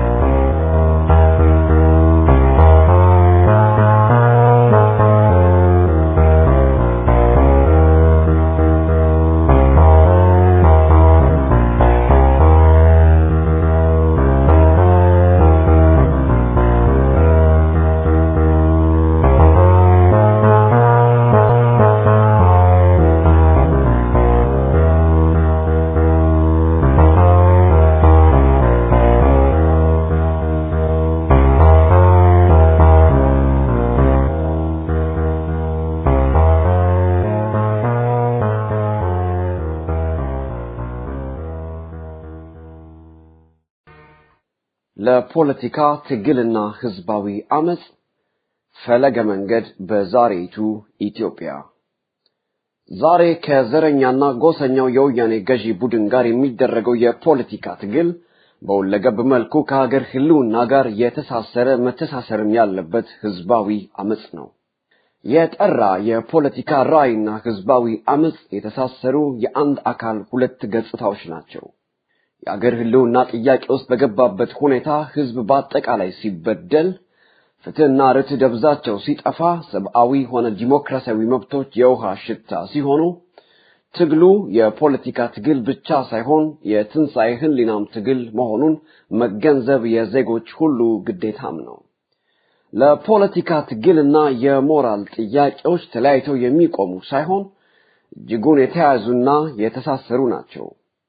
ለፖለቲካ ትግልና ህዝባዊ አመጽ ፈለገ መንገድ በዛሬይቱ ኢትዮጵያ ዛሬ ከዘረኛና ጎሰኛው የወያኔ ገዢ ቡድን ጋር የሚደረገው የፖለቲካ ትግል በሁለገብ መልኩ ከሀገር ህልውና ጋር የተሳሰረ መተሳሰርም ያለበት ህዝባዊ አመጽ ነው። የጠራ የፖለቲካ ራዕይና ህዝባዊ አመጽ የተሳሰሩ የአንድ አካል ሁለት ገጽታዎች ናቸው። የአገር ህልውና ጥያቄ ውስጥ በገባበት ሁኔታ ህዝብ በአጠቃላይ ሲበደል፣ ፍትህና ርትዕ ደብዛቸው ሲጠፋ፣ ሰብአዊ ሆነ ዲሞክራሲያዊ መብቶች የውሃ ሽታ ሲሆኑ ትግሉ የፖለቲካ ትግል ብቻ ሳይሆን የትንሣኤ ህሊናም ትግል መሆኑን መገንዘብ የዜጎች ሁሉ ግዴታም ነው። ለፖለቲካ ትግልና የሞራል ጥያቄዎች ተለያይተው የሚቆሙ ሳይሆን እጅጉን የተያያዙና የተሳሰሩ ናቸው።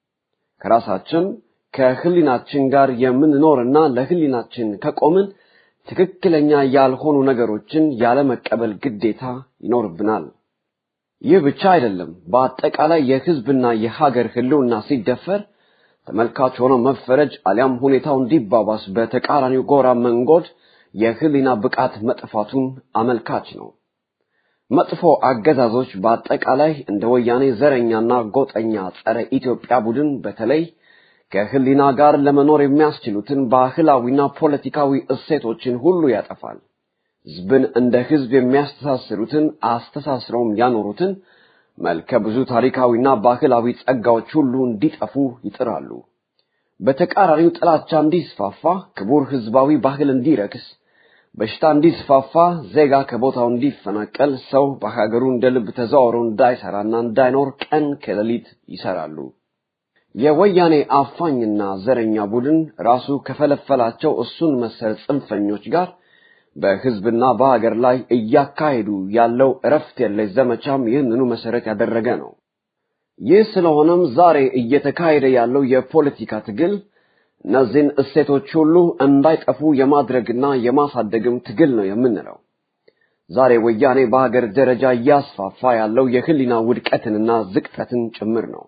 ከራሳችን ከህሊናችን ጋር የምንኖርና ለህሊናችን ከቆምን ትክክለኛ ያልሆኑ ነገሮችን ያለመቀበል ግዴታ ይኖርብናል። ይህ ብቻ አይደለም። በአጠቃላይ የህዝብና የሀገር ህልውና ሲደፈር ተመልካች ሆኖ መፈረጅ አሊያም ሁኔታው እንዲባባስ በተቃራኒው ጎራ መንጎድ የህሊና ብቃት መጥፋቱን አመልካች ነው። መጥፎ አገዛዞች በአጠቃላይ እንደ ወያኔ ዘረኛና ጎጠኛ ጸረ ኢትዮጵያ ቡድን በተለይ ከህሊና ጋር ለመኖር የሚያስችሉትን ባህላዊና ፖለቲካዊ እሴቶችን ሁሉ ያጠፋል። ህዝብን እንደ ህዝብ የሚያስተሳስሩትን አስተሳስረውም ያኖሩትን መልከ ብዙ ታሪካዊና ባህላዊ ጸጋዎች ሁሉ እንዲጠፉ ይጥራሉ። በተቃራኒው ጥላቻ እንዲስፋፋ፣ ክቡር ህዝባዊ ባህል እንዲረክስ፣ በሽታ እንዲስፋፋ፣ ዜጋ ከቦታው እንዲፈናቀል፣ ሰው በሀገሩ እንደ ልብ ተዘዋውሮ እንዳይሰራና እንዳይኖር ቀን ከሌሊት ይሰራሉ። የወያኔ አፋኝና ዘረኛ ቡድን ራሱ ከፈለፈላቸው እሱን መሰል ጽንፈኞች ጋር በህዝብና በሀገር ላይ እያካሄዱ ያለው እረፍት የለሽ ዘመቻም ይህንኑ መሰረት ያደረገ ነው። ይህ ስለሆነም ዛሬ እየተካሄደ ያለው የፖለቲካ ትግል እነዚህን እሴቶች ሁሉ እንዳይጠፉ የማድረግና የማሳደግም ትግል ነው የምንለው። ዛሬ ወያኔ በሀገር ደረጃ እያስፋፋ ያለው የህሊና ውድቀትንና ዝቅጠትን ጭምር ነው።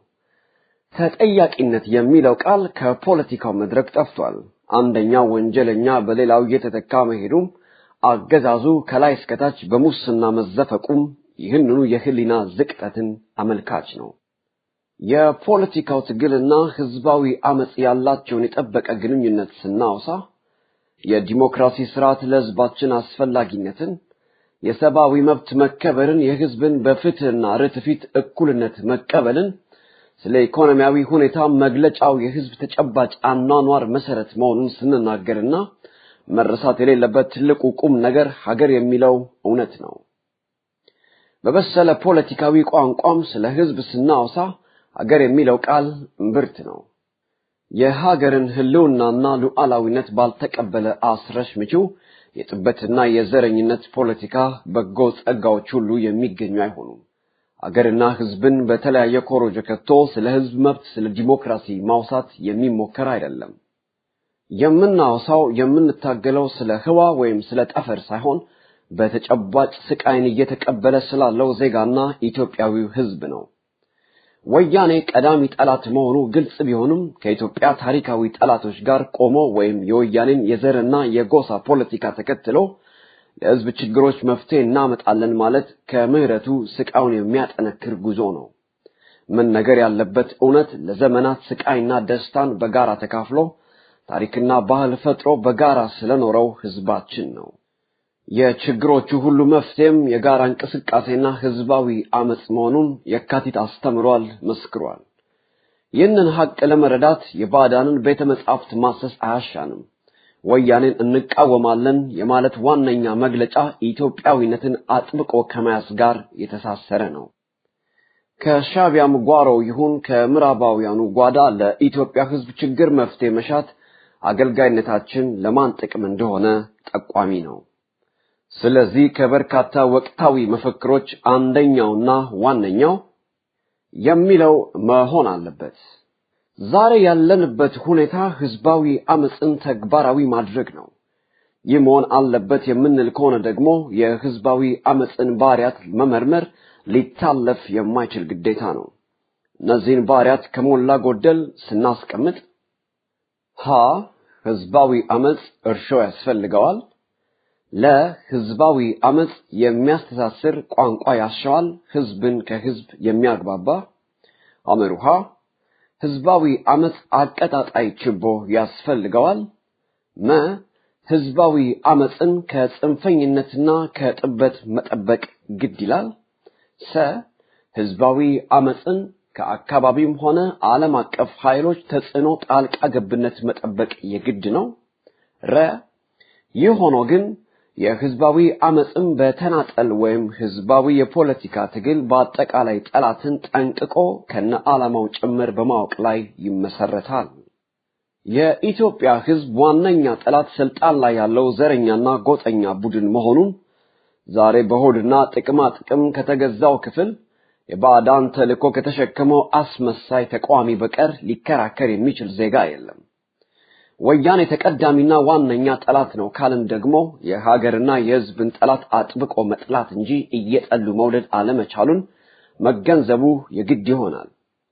ተጠያቂነት የሚለው ቃል ከፖለቲካው መድረክ ጠፍቷል። አንደኛው ወንጀለኛ በሌላው እየተተካ መሄዱም አገዛዙ ከላይ እስከታች በሙስና መዘፈቁም ይህንኑ የህሊና ዝቅጠትን አመልካች ነው። የፖለቲካው ትግልና ህዝባዊ አመጽ ያላቸውን የጠበቀ ግንኙነት ስናወሳ የዲሞክራሲ ስርዓት ለህዝባችን አስፈላጊነትን፣ የሰብአዊ መብት መከበርን፣ የህዝብን በፍትህና ርትዕ ፊት እኩልነት መቀበልን፣ ስለ ኢኮኖሚያዊ ሁኔታ መግለጫው የህዝብ ተጨባጭ አኗኗር መሰረት መሆኑን ስንናገርና መረሳት የሌለበት ትልቁ ቁም ነገር ሀገር የሚለው እውነት ነው። በበሰለ ፖለቲካዊ ቋንቋም ስለ ህዝብ ስናወሳ ሀገር የሚለው ቃል እምብርት ነው። የሀገርን ህልውናና ሉዓላዊነት ባልተቀበለ አስረሽ ምችው የጥበትና የዘረኝነት ፖለቲካ በጎ ጸጋዎች ሁሉ የሚገኙ አይሆኑም። አገርና ህዝብን በተለያየ ኮሮጆ ከቶ ስለ ህዝብ መብት፣ ስለ ዲሞክራሲ ማውሳት የሚሞከር አይደለም። የምናወሳው የምንታገለው ስለ ህዋ ወይም ስለ ጠፈር ሳይሆን በተጨባጭ ስቃይን እየተቀበለ ስላለው ዜጋና ኢትዮጵያዊው ህዝብ ነው። ወያኔ ቀዳሚ ጠላት መሆኑ ግልጽ ቢሆንም ከኢትዮጵያ ታሪካዊ ጠላቶች ጋር ቆሞ ወይም የወያኔን የዘርና የጎሳ ፖለቲካ ተከትሎ ለህዝብ ችግሮች መፍትሄ እናመጣለን ማለት ከምህረቱ ስቃዩን የሚያጠነክር ጉዞ ነው። መነገር ያለበት እውነት ለዘመናት ስቃይና ደስታን በጋራ ተካፍሎ ታሪክና ባህል ፈጥሮ በጋራ ስለኖረው ህዝባችን ነው። የችግሮቹ ሁሉ መፍትሄም የጋራ እንቅስቃሴና ህዝባዊ አመጽ መሆኑን የካቲት አስተምሯል፣ መስክሯል። ይህንን ሀቅ ለመረዳት የባዕዳንን ቤተ መጻሕፍት ማሰስ አያሻንም። ወያኔን እንቃወማለን የማለት ዋነኛ መግለጫ ኢትዮጵያዊነትን አጥብቆ ከመያዝ ጋር የተሳሰረ ነው። ከሻቢያም ጓሮ ይሁን ከምዕራባውያኑ ጓዳ ለኢትዮጵያ ህዝብ ችግር መፍትሄ መሻት አገልጋይነታችን ለማን ጥቅም እንደሆነ ጠቋሚ ነው። ስለዚህ ከበርካታ ወቅታዊ መፈክሮች አንደኛውና ዋነኛው የሚለው መሆን አለበት። ዛሬ ያለንበት ሁኔታ ህዝባዊ አመፅን ተግባራዊ ማድረግ ነው። ይህ መሆን አለበት የምንል ከሆነ ደግሞ የህዝባዊ አመፅን ባህሪያት መመርመር ሊታለፍ የማይችል ግዴታ ነው። እነዚህን ባህሪያት ከሞላ ጎደል ስናስቀምጥ ሀ ህዝባዊ አመፅ እርሾ ያስፈልገዋል። ለህዝባዊ አመፅ የሚያስተሳስር ቋንቋ ያሻዋል፣ ህዝብን ከህዝብ የሚያግባባ አመሩሃ ህዝባዊ አመፅ አቀጣጣይ ችቦ ያስፈልገዋል። መ ህዝባዊ አመፅን ከጽንፈኝነትና ከጥበት መጠበቅ ግድ ይላል። ሰ ህዝባዊ አመፅን ከአካባቢም ሆነ ዓለም አቀፍ ኃይሎች ተጽዕኖ ጣልቃ ገብነት መጠበቅ የግድ ነው። ረ ይህ ሆኖ ግን የህዝባዊ አመፅም በተናጠል ወይም ህዝባዊ የፖለቲካ ትግል በአጠቃላይ ጠላትን ጠንቅቆ ከነ ዓላማው ጭምር በማወቅ ላይ ይመሰረታል። የኢትዮጵያ ሕዝብ ዋነኛ ጠላት ስልጣን ላይ ያለው ዘረኛና ጎጠኛ ቡድን መሆኑን ዛሬ በሆድና ጥቅማ ጥቅም ከተገዛው ክፍል የባዕዳን ተልእኮ ከተሸከመው አስመሳይ ተቃዋሚ በቀር ሊከራከር የሚችል ዜጋ የለም። ወያኔ ተቀዳሚና ዋነኛ ጠላት ነው ካልን ደግሞ የሀገርና የሕዝብን ጠላት አጥብቆ መጥላት እንጂ እየጠሉ መውደድ አለመቻሉን መገንዘቡ የግድ ይሆናል።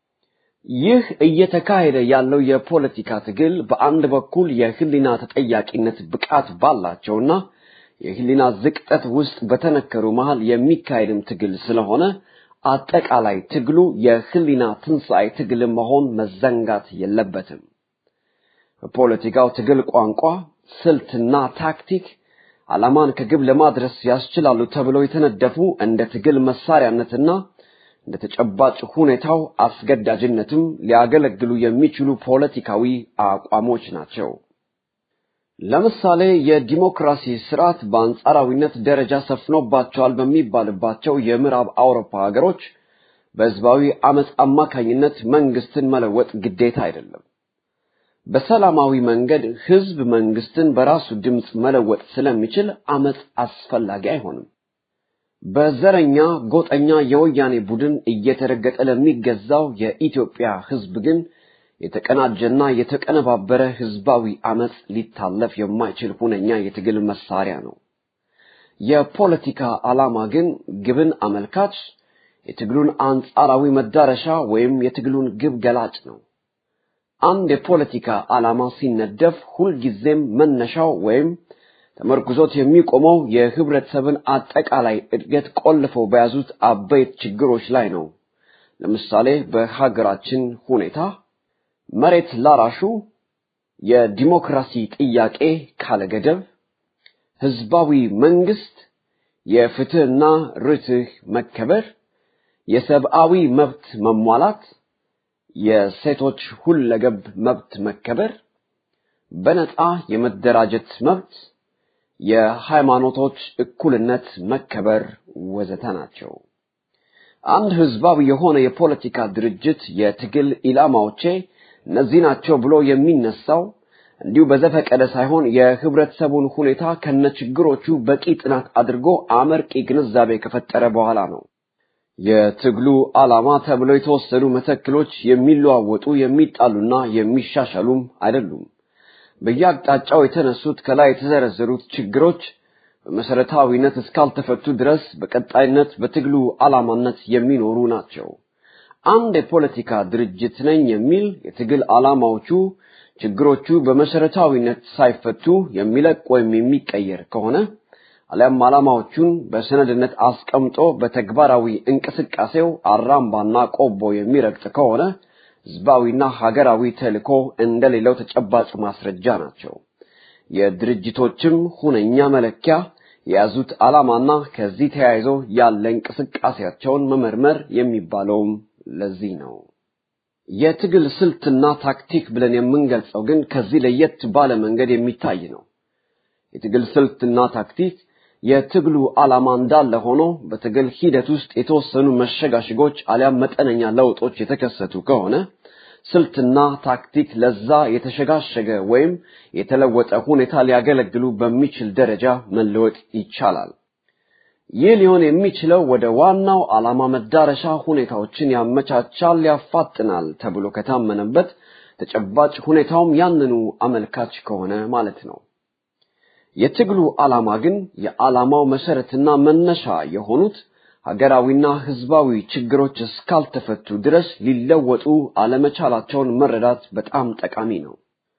ይህ እየተካሄደ ያለው የፖለቲካ ትግል በአንድ በኩል የህሊና ተጠያቂነት ብቃት ባላቸውና የህሊና ዝቅጠት ውስጥ በተነከሩ መሃል የሚካሄድም ትግል ስለሆነ አጠቃላይ ትግሉ የህሊና ትንሣኤ ትግል መሆን መዘንጋት የለበትም። በፖለቲካው ትግል ቋንቋ፣ ስልትና ታክቲክ ዓላማን ከግብ ለማድረስ ያስችላሉ ተብለው የተነደፉ እንደ ትግል መሳሪያነትና እንደ ተጨባጭ ሁኔታው አስገዳጅነትም ሊያገለግሉ የሚችሉ ፖለቲካዊ አቋሞች ናቸው። ለምሳሌ የዲሞክራሲ ስርዓት በአንጻራዊነት ደረጃ ሰፍኖባቸዋል በሚባልባቸው የምዕራብ አውሮፓ ሀገሮች በህዝባዊ አመፅ አማካኝነት መንግስትን መለወጥ ግዴታ አይደለም። በሰላማዊ መንገድ ህዝብ መንግስትን በራሱ ድምፅ መለወጥ ስለሚችል አመፅ አስፈላጊ አይሆንም። በዘረኛ ጎጠኛ የወያኔ ቡድን እየተረገጠ ለሚገዛው የኢትዮጵያ ህዝብ ግን የተቀናጀና የተቀነባበረ ህዝባዊ አመፅ ሊታለፍ የማይችል ሁነኛ የትግል መሳሪያ ነው። የፖለቲካ ዓላማ ግን ግብን አመልካች፣ የትግሉን አንጻራዊ መዳረሻ ወይም የትግሉን ግብ ገላጭ ነው። አንድ የፖለቲካ ዓላማ ሲነደፍ ሁልጊዜም መነሻው ወይም ተመርኩዞት የሚቆመው የህብረተሰብን አጠቃላይ እድገት ቆልፈው በያዙት አበይት ችግሮች ላይ ነው። ለምሳሌ በሀገራችን ሁኔታ መሬት ላራሹ የዲሞክራሲ ጥያቄ ካለገደብ፣ ህዝባዊ መንግስት፣ የፍትህና ርትህ መከበር፣ የሰብአዊ መብት መሟላት፣ የሴቶች ሁለገብ መብት መከበር፣ በነፃ የመደራጀት መብት፣ የሃይማኖቶች እኩልነት መከበር ወዘተ ናቸው። አንድ ህዝባዊ የሆነ የፖለቲካ ድርጅት የትግል ኢላማዎቼ እነዚህ ናቸው ብሎ የሚነሳው እንዲሁ በዘፈቀደ ሳይሆን የህብረተሰቡን ሁኔታ ከነችግሮቹ በቂ ጥናት አድርጎ አመርቂ ግንዛቤ ከፈጠረ በኋላ ነው። የትግሉ ዓላማ ተብለው የተወሰዱ መተክሎች የሚለዋወጡ የሚጣሉና የሚሻሻሉም አይደሉም። በየአቅጣጫው የተነሱት ከላይ የተዘረዘሩት ችግሮች በመሰረታዊነት እስካልተፈቱ ድረስ በቀጣይነት በትግሉ ዓላማነት የሚኖሩ ናቸው። አንድ የፖለቲካ ድርጅት ነኝ የሚል የትግል ዓላማዎቹ ችግሮቹ በመሰረታዊነት ሳይፈቱ የሚለቅ ወይም የሚቀየር ከሆነ አሊያም ዓላማዎቹን በሰነድነት አስቀምጦ በተግባራዊ እንቅስቃሴው አራምባና ቆቦ የሚረግጥ ከሆነ ህዝባዊና ሀገራዊ ተልእኮ እንደሌለው ተጨባጭ ማስረጃ ናቸው። የድርጅቶችም ሁነኛ መለኪያ የያዙት ዓላማና ከዚህ ተያይዞ ያለ እንቅስቃሴያቸውን መመርመር የሚባለውም ለዚህ ነው። የትግል ስልትና ታክቲክ ብለን የምንገልጸው ግን ከዚህ ለየት ባለ መንገድ የሚታይ ነው። የትግል ስልትና ታክቲክ የትግሉ ዓላማ እንዳለ ሆኖ በትግል ሂደት ውስጥ የተወሰኑ መሸጋሸጎች አሊያም መጠነኛ ለውጦች የተከሰቱ ከሆነ ስልትና ታክቲክ ለዛ የተሸጋሸገ ወይም የተለወጠ ሁኔታ ሊያገለግሉ በሚችል ደረጃ መለወጥ ይቻላል። ይህ ሊሆን የሚችለው ወደ ዋናው ዓላማ መዳረሻ ሁኔታዎችን ያመቻቻል፣ ያፋጥናል ተብሎ ከታመነበት ተጨባጭ ሁኔታውም ያንኑ አመልካች ከሆነ ማለት ነው። የትግሉ ዓላማ ግን የዓላማው መሰረትና መነሻ የሆኑት ሀገራዊና ህዝባዊ ችግሮች እስካልተፈቱ ድረስ ሊለወጡ አለመቻላቸውን መረዳት በጣም ጠቃሚ ነው።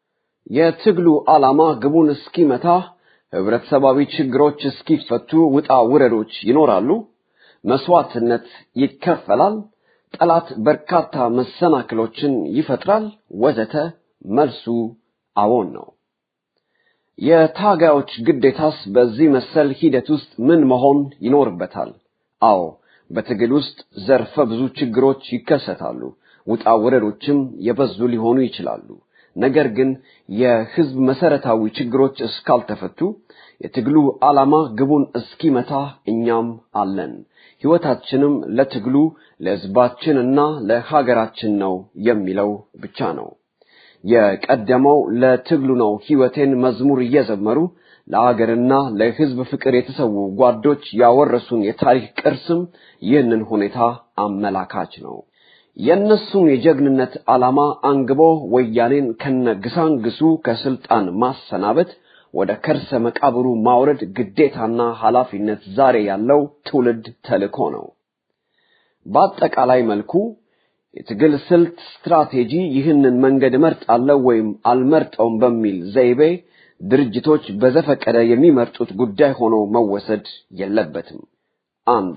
የትግሉ ዓላማ ግቡን እስኪመታ ህብረተሰባዊ ችግሮች እስኪፈቱ ውጣ ውረዶች ይኖራሉ፣ መስዋዕትነት ይከፈላል፣ ጠላት በርካታ መሰናክሎችን ይፈጥራል፣ ወዘተ። መልሱ አዎን ነው። የታጋዮች ግዴታስ በዚህ መሰል ሂደት ውስጥ ምን መሆን ይኖርበታል? አዎ በትግል ውስጥ ዘርፈ ብዙ ችግሮች ይከሰታሉ፣ ውጣ ውረዶችም የበዙ ሊሆኑ ይችላሉ። ነገር ግን የህዝብ መሰረታዊ ችግሮች እስካልተፈቱ የትግሉ ዓላማ ግቡን እስኪመታ እኛም አለን። ህይወታችንም ለትግሉ ለህዝባችንና ለሀገራችን ነው የሚለው ብቻ ነው። የቀደመው ለትግሉ ነው ሕይወቴን መዝሙር እየዘመሩ ለአገርና ለሕዝብ ፍቅር የተሰዉ ጓዶች ያወረሱን የታሪክ ቅርስም ይህንን ሁኔታ አመላካች ነው። የእነሱን የጀግንነት ዓላማ አንግቦ ወያኔን ከነግሳንግሱ ከስልጣን ማሰናበት ወደ ከርሰ መቃብሩ ማውረድ ግዴታና ኃላፊነት ዛሬ ያለው ትውልድ ተልእኮ ነው። በአጠቃላይ መልኩ የትግል ስልት ስትራቴጂ ይህንን መንገድ እመርጣለሁ ወይም አልመርጠውም በሚል ዘይቤ ድርጅቶች በዘፈቀደ የሚመርጡት ጉዳይ ሆኖ መወሰድ የለበትም። አንድ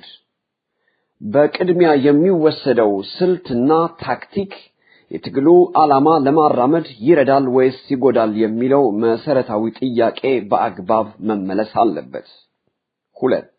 በቅድሚያ የሚወሰደው ስልትና ታክቲክ የትግሉ ዓላማ ለማራመድ ይረዳል ወይስ ይጎዳል የሚለው መሰረታዊ ጥያቄ በአግባብ መመለስ አለበት። ሁለት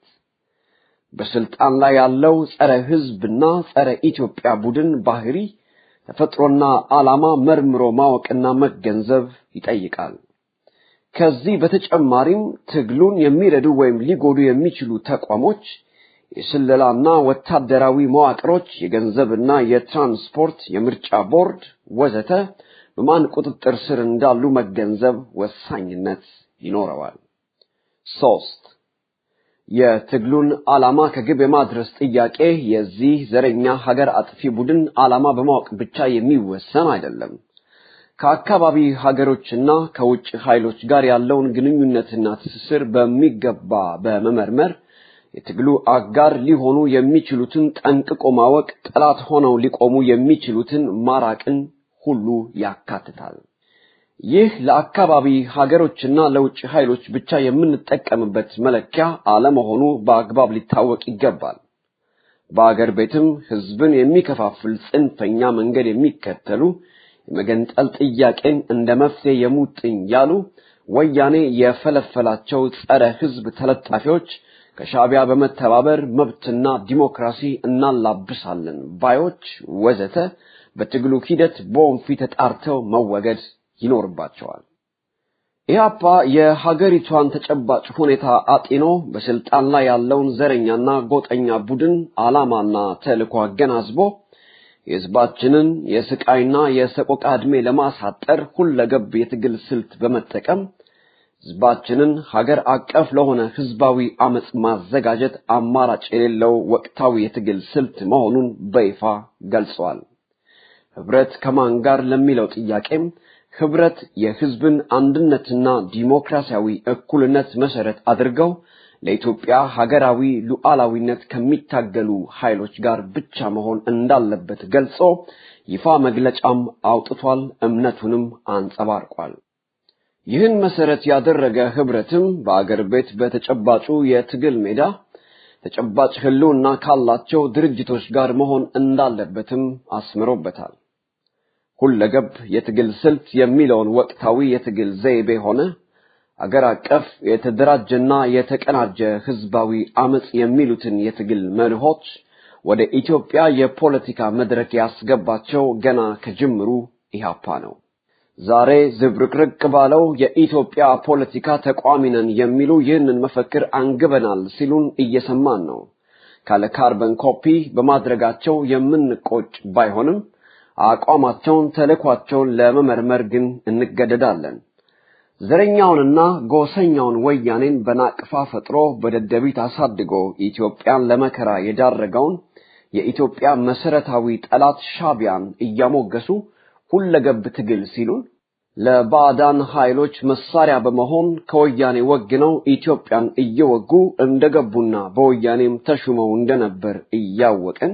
በስልጣን ላይ ያለው ጸረ ሕዝብና ጸረ ኢትዮጵያ ቡድን ባህሪ ተፈጥሮና ዓላማ መርምሮ ማወቅና መገንዘብ ይጠይቃል። ከዚህ በተጨማሪም ትግሉን የሚረዱ ወይም ሊጎዱ የሚችሉ ተቋሞች፣ የስለላና ወታደራዊ መዋቅሮች፣ የገንዘብና የትራንስፖርት፣ የምርጫ ቦርድ ወዘተ በማን ቁጥጥር ስር እንዳሉ መገንዘብ ወሳኝነት ይኖረዋል። ሶስት የትግሉን ዓላማ ከግብ የማድረስ ጥያቄ የዚህ ዘረኛ ሀገር አጥፊ ቡድን ዓላማ በማወቅ ብቻ የሚወሰን አይደለም። ከአካባቢ ሀገሮችና ከውጭ ኃይሎች ጋር ያለውን ግንኙነትና ትስስር በሚገባ በመመርመር የትግሉ አጋር ሊሆኑ የሚችሉትን ጠንቅቆ ማወቅ፣ ጠላት ሆነው ሊቆሙ የሚችሉትን ማራቅን ሁሉ ያካትታል። ይህ ለአካባቢ ሀገሮችና ለውጭ ኃይሎች ብቻ የምንጠቀምበት መለኪያ አለመሆኑ በአግባብ ሊታወቅ ይገባል። በአገር ቤትም ሕዝብን የሚከፋፍል ጽንፈኛ መንገድ የሚከተሉ የመገንጠል ጥያቄን እንደ መፍትሄ የሙጥኝ ያሉ ወያኔ የፈለፈላቸው ጸረ ሕዝብ ተለጣፊዎች ከሻዕቢያ በመተባበር መብትና ዲሞክራሲ እናላብሳለን ባዮች ወዘተ በትግሉ ሂደት በወንፊት ተጣርተው መወገድ ይኖርባቸዋል። ኢህአፓ የሀገሪቷን ተጨባጭ ሁኔታ አጢኖ በስልጣን ላይ ያለውን ዘረኛና ጎጠኛ ቡድን ዓላማና ተልዕኮ አገናዝቦ የሕዝባችንን የስቃይና የሰቆቃ ዕድሜ ለማሳጠር ሁለገብ የትግል ስልት በመጠቀም ሕዝባችንን ሀገር አቀፍ ለሆነ ሕዝባዊ አመፅ ማዘጋጀት አማራጭ የሌለው ወቅታዊ የትግል ስልት መሆኑን በይፋ ገልጸዋል። ህብረት ከማን ጋር ለሚለው ጥያቄም ህብረት የህዝብን አንድነትና ዲሞክራሲያዊ እኩልነት መሰረት አድርገው ለኢትዮጵያ ሀገራዊ ሉዓላዊነት ከሚታገሉ ኃይሎች ጋር ብቻ መሆን እንዳለበት ገልጾ ይፋ መግለጫም አውጥቷል፣ እምነቱንም አንጸባርቋል። ይህን መሰረት ያደረገ ህብረትም በአገር ቤት በተጨባጩ የትግል ሜዳ ተጨባጭ ህልውና ካላቸው ድርጅቶች ጋር መሆን እንዳለበትም አስምሮበታል። ሁለገብ የትግል ስልት የሚለውን ወቅታዊ የትግል ዘይቤ ሆነ አገር አቀፍ የተደራጀና የተቀናጀ ህዝባዊ አመጽ የሚሉትን የትግል መርሆች ወደ ኢትዮጵያ የፖለቲካ መድረክ ያስገባቸው ገና ከጅምሩ ኢህአፓ ነው። ዛሬ ዝብርቅርቅ ባለው የኢትዮጵያ ፖለቲካ ተቋሚ ነን የሚሉ ይህንን መፈክር አንግበናል ሲሉን እየሰማን ነው። ካለ ካርበን ኮፒ በማድረጋቸው የምንቆጭ ባይሆንም አቋማቸውን፣ ተልዕኳቸውን ለመመርመር ግን እንገደዳለን። ዘረኛውንና ጎሰኛውን ወያኔን በናቅፋ ፈጥሮ በደደቢት አሳድጎ ኢትዮጵያን ለመከራ የዳረገውን የኢትዮጵያ መሰረታዊ ጠላት ሻቢያን እያሞገሱ ሁለገብ ትግል ሲሉን ለባዕዳን ኃይሎች መሳሪያ በመሆን ከወያኔ ወግነው ኢትዮጵያን እየወጉ እንደገቡና በወያኔም ተሹመው እንደነበር እያወቅን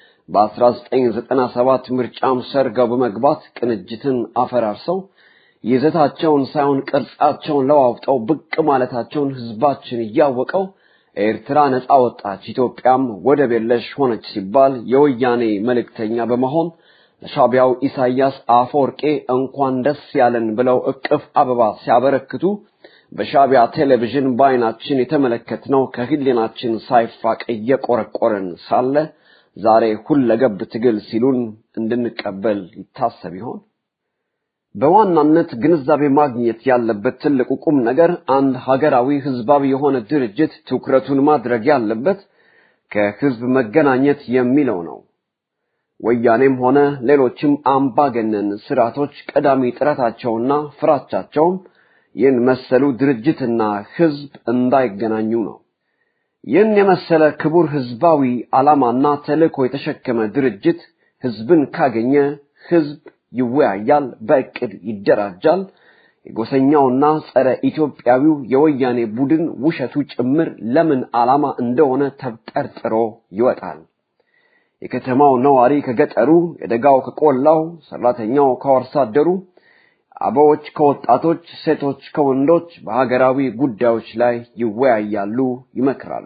በ1997 ምርጫም ሰርገው በመግባት ቅንጅትን አፈራርሰው ይዘታቸውን ሳይሆን ቅርጻቸውን ለዋውጠው ብቅ ማለታቸውን ህዝባችን እያወቀው ኤርትራ ነፃ ወጣች፣ ኢትዮጵያም ወደብ የለሽ ሆነች ሲባል የወያኔ መልእክተኛ በመሆን ለሻቢያው ኢሳያስ አፈወርቄ እንኳን ደስ ያለን ብለው እቅፍ አበባ ሲያበረክቱ በሻቢያ ቴሌቪዥን በዓይናችን የተመለከትነው ከህሊናችን ሳይፋቅ እየቆረቆረን ሳለ ዛሬ ሁለገብ ትግል ሲሉን እንድንቀበል ይታሰብ ይሆን? በዋናነት ግንዛቤ ማግኘት ያለበት ትልቁ ቁም ነገር አንድ ሀገራዊ ህዝባዊ የሆነ ድርጅት ትኩረቱን ማድረግ ያለበት ከህዝብ መገናኘት የሚለው ነው። ወያኔም ሆነ ሌሎችም አምባገነን ስርዓቶች ቀዳሚ ጥረታቸውና ፍራቻቸውም ይህን መሰሉ ድርጅትና ህዝብ እንዳይገናኙ ነው። ይህን የመሰለ ክቡር ህዝባዊ ዓላማና ተልእኮ የተሸከመ ድርጅት ህዝብን ካገኘ ህዝብ ይወያያል፣ በእቅድ ይደራጃል። የጎሰኛውና ጸረ ኢትዮጵያዊው የወያኔ ቡድን ውሸቱ ጭምር ለምን ዓላማ እንደሆነ ተብጠርጥሮ ይወጣል። የከተማው ነዋሪ ከገጠሩ፣ የደጋው ከቆላው፣ ሰራተኛው ከአርሶ አደሩ፣ አበዎች ከወጣቶች፣ ሴቶች ከወንዶች በሀገራዊ ጉዳዮች ላይ ይወያያሉ፣ ይመክራሉ።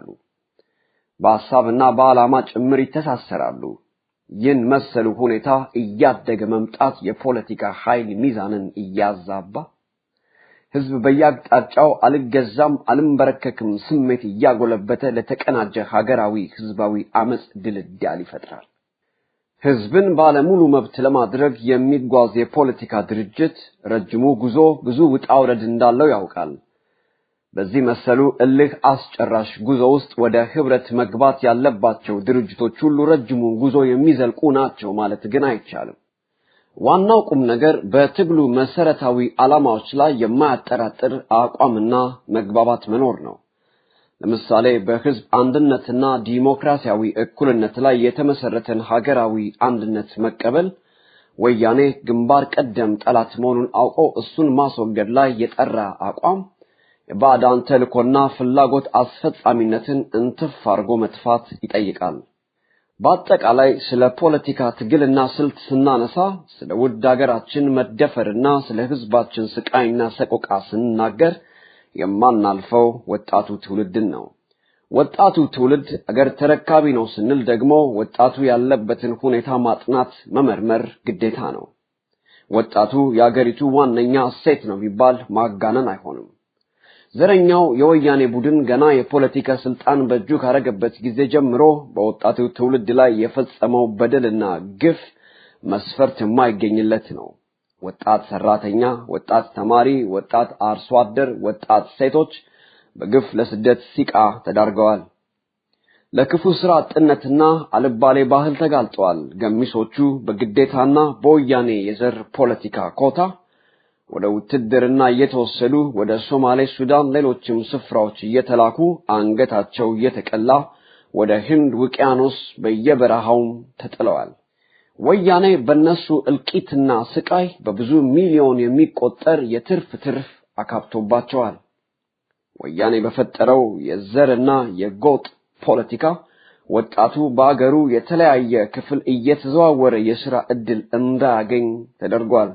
በሐሳብና በዓላማ ጭምር ይተሳሰራሉ። ይህን መሰሉ ሁኔታ እያደገ መምጣት የፖለቲካ ኃይል ሚዛንን እያዛባ ህዝብ በየአቅጣጫው አልገዛም አልንበረከክም ስሜት እያጎለበተ ለተቀናጀ ሀገራዊ ህዝባዊ አመፅ ድልዳል ይፈጥራል። ህዝብን ባለሙሉ መብት ለማድረግ የሚጓዝ የፖለቲካ ድርጅት ረጅሙ ጉዞ ብዙ ውጣ ውረድ እንዳለው ያውቃል። በዚህ መሰሉ እልህ አስጨራሽ ጉዞ ውስጥ ወደ ህብረት መግባት ያለባቸው ድርጅቶች ሁሉ ረጅሙን ጉዞ የሚዘልቁ ናቸው ማለት ግን አይቻልም። ዋናው ቁም ነገር በትግሉ መሰረታዊ ዓላማዎች ላይ የማያጠራጥር አቋምና መግባባት መኖር ነው። ለምሳሌ በህዝብ አንድነትና ዲሞክራሲያዊ እኩልነት ላይ የተመሰረተን ሀገራዊ አንድነት መቀበል ወያኔ ግንባር ቀደም ጠላት መሆኑን አውቆ እሱን ማስወገድ ላይ የጠራ አቋም የባዕዳን ተልእኮና ፍላጎት አስፈጻሚነትን እንትፍ አድርጎ መጥፋት ይጠይቃል። በአጠቃላይ ስለ ፖለቲካ ትግልና ስልት ስናነሳ ስለ ውድ ሀገራችን መደፈርና ስለ ህዝባችን ስቃይና ሰቆቃ ስንናገር የማናልፈው ወጣቱ ትውልድን ነው። ወጣቱ ትውልድ አገር ተረካቢ ነው ስንል ደግሞ ወጣቱ ያለበትን ሁኔታ ማጥናት፣ መመርመር ግዴታ ነው። ወጣቱ የአገሪቱ ዋነኛ እሴት ነው ቢባል ማጋነን አይሆንም። ዘረኛው የወያኔ ቡድን ገና የፖለቲካ ስልጣን በእጁ ካረገበት ጊዜ ጀምሮ በወጣቱ ትውልድ ላይ የፈጸመው በደልና ግፍ መስፈርት የማይገኝለት ነው። ወጣት ሰራተኛ፣ ወጣት ተማሪ፣ ወጣት አርሶ አደር፣ ወጣት ሴቶች በግፍ ለስደት ሲቃ ተዳርገዋል። ለክፉ ስራ አጥነትና አልባሌ ባህል ተጋልጠዋል። ገሚሶቹ በግዴታና በወያኔ የዘር ፖለቲካ ኮታ ወደ ውትድርና እየተወሰዱ ወደ ሶማሌ፣ ሱዳን፣ ሌሎችም ስፍራዎች እየተላኩ አንገታቸው እየተቀላ ወደ ህንድ ውቅያኖስ በየበረሃውም ተጥለዋል። ወያኔ በነሱ እልቂትና ስቃይ በብዙ ሚሊዮን የሚቆጠር የትርፍ ትርፍ አካብቶባቸዋል። ወያኔ በፈጠረው የዘርና የጎጥ ፖለቲካ ወጣቱ በአገሩ የተለያየ ክፍል እየተዘዋወረ የሥራ ዕድል እንዳያገኝ ተደርጓል።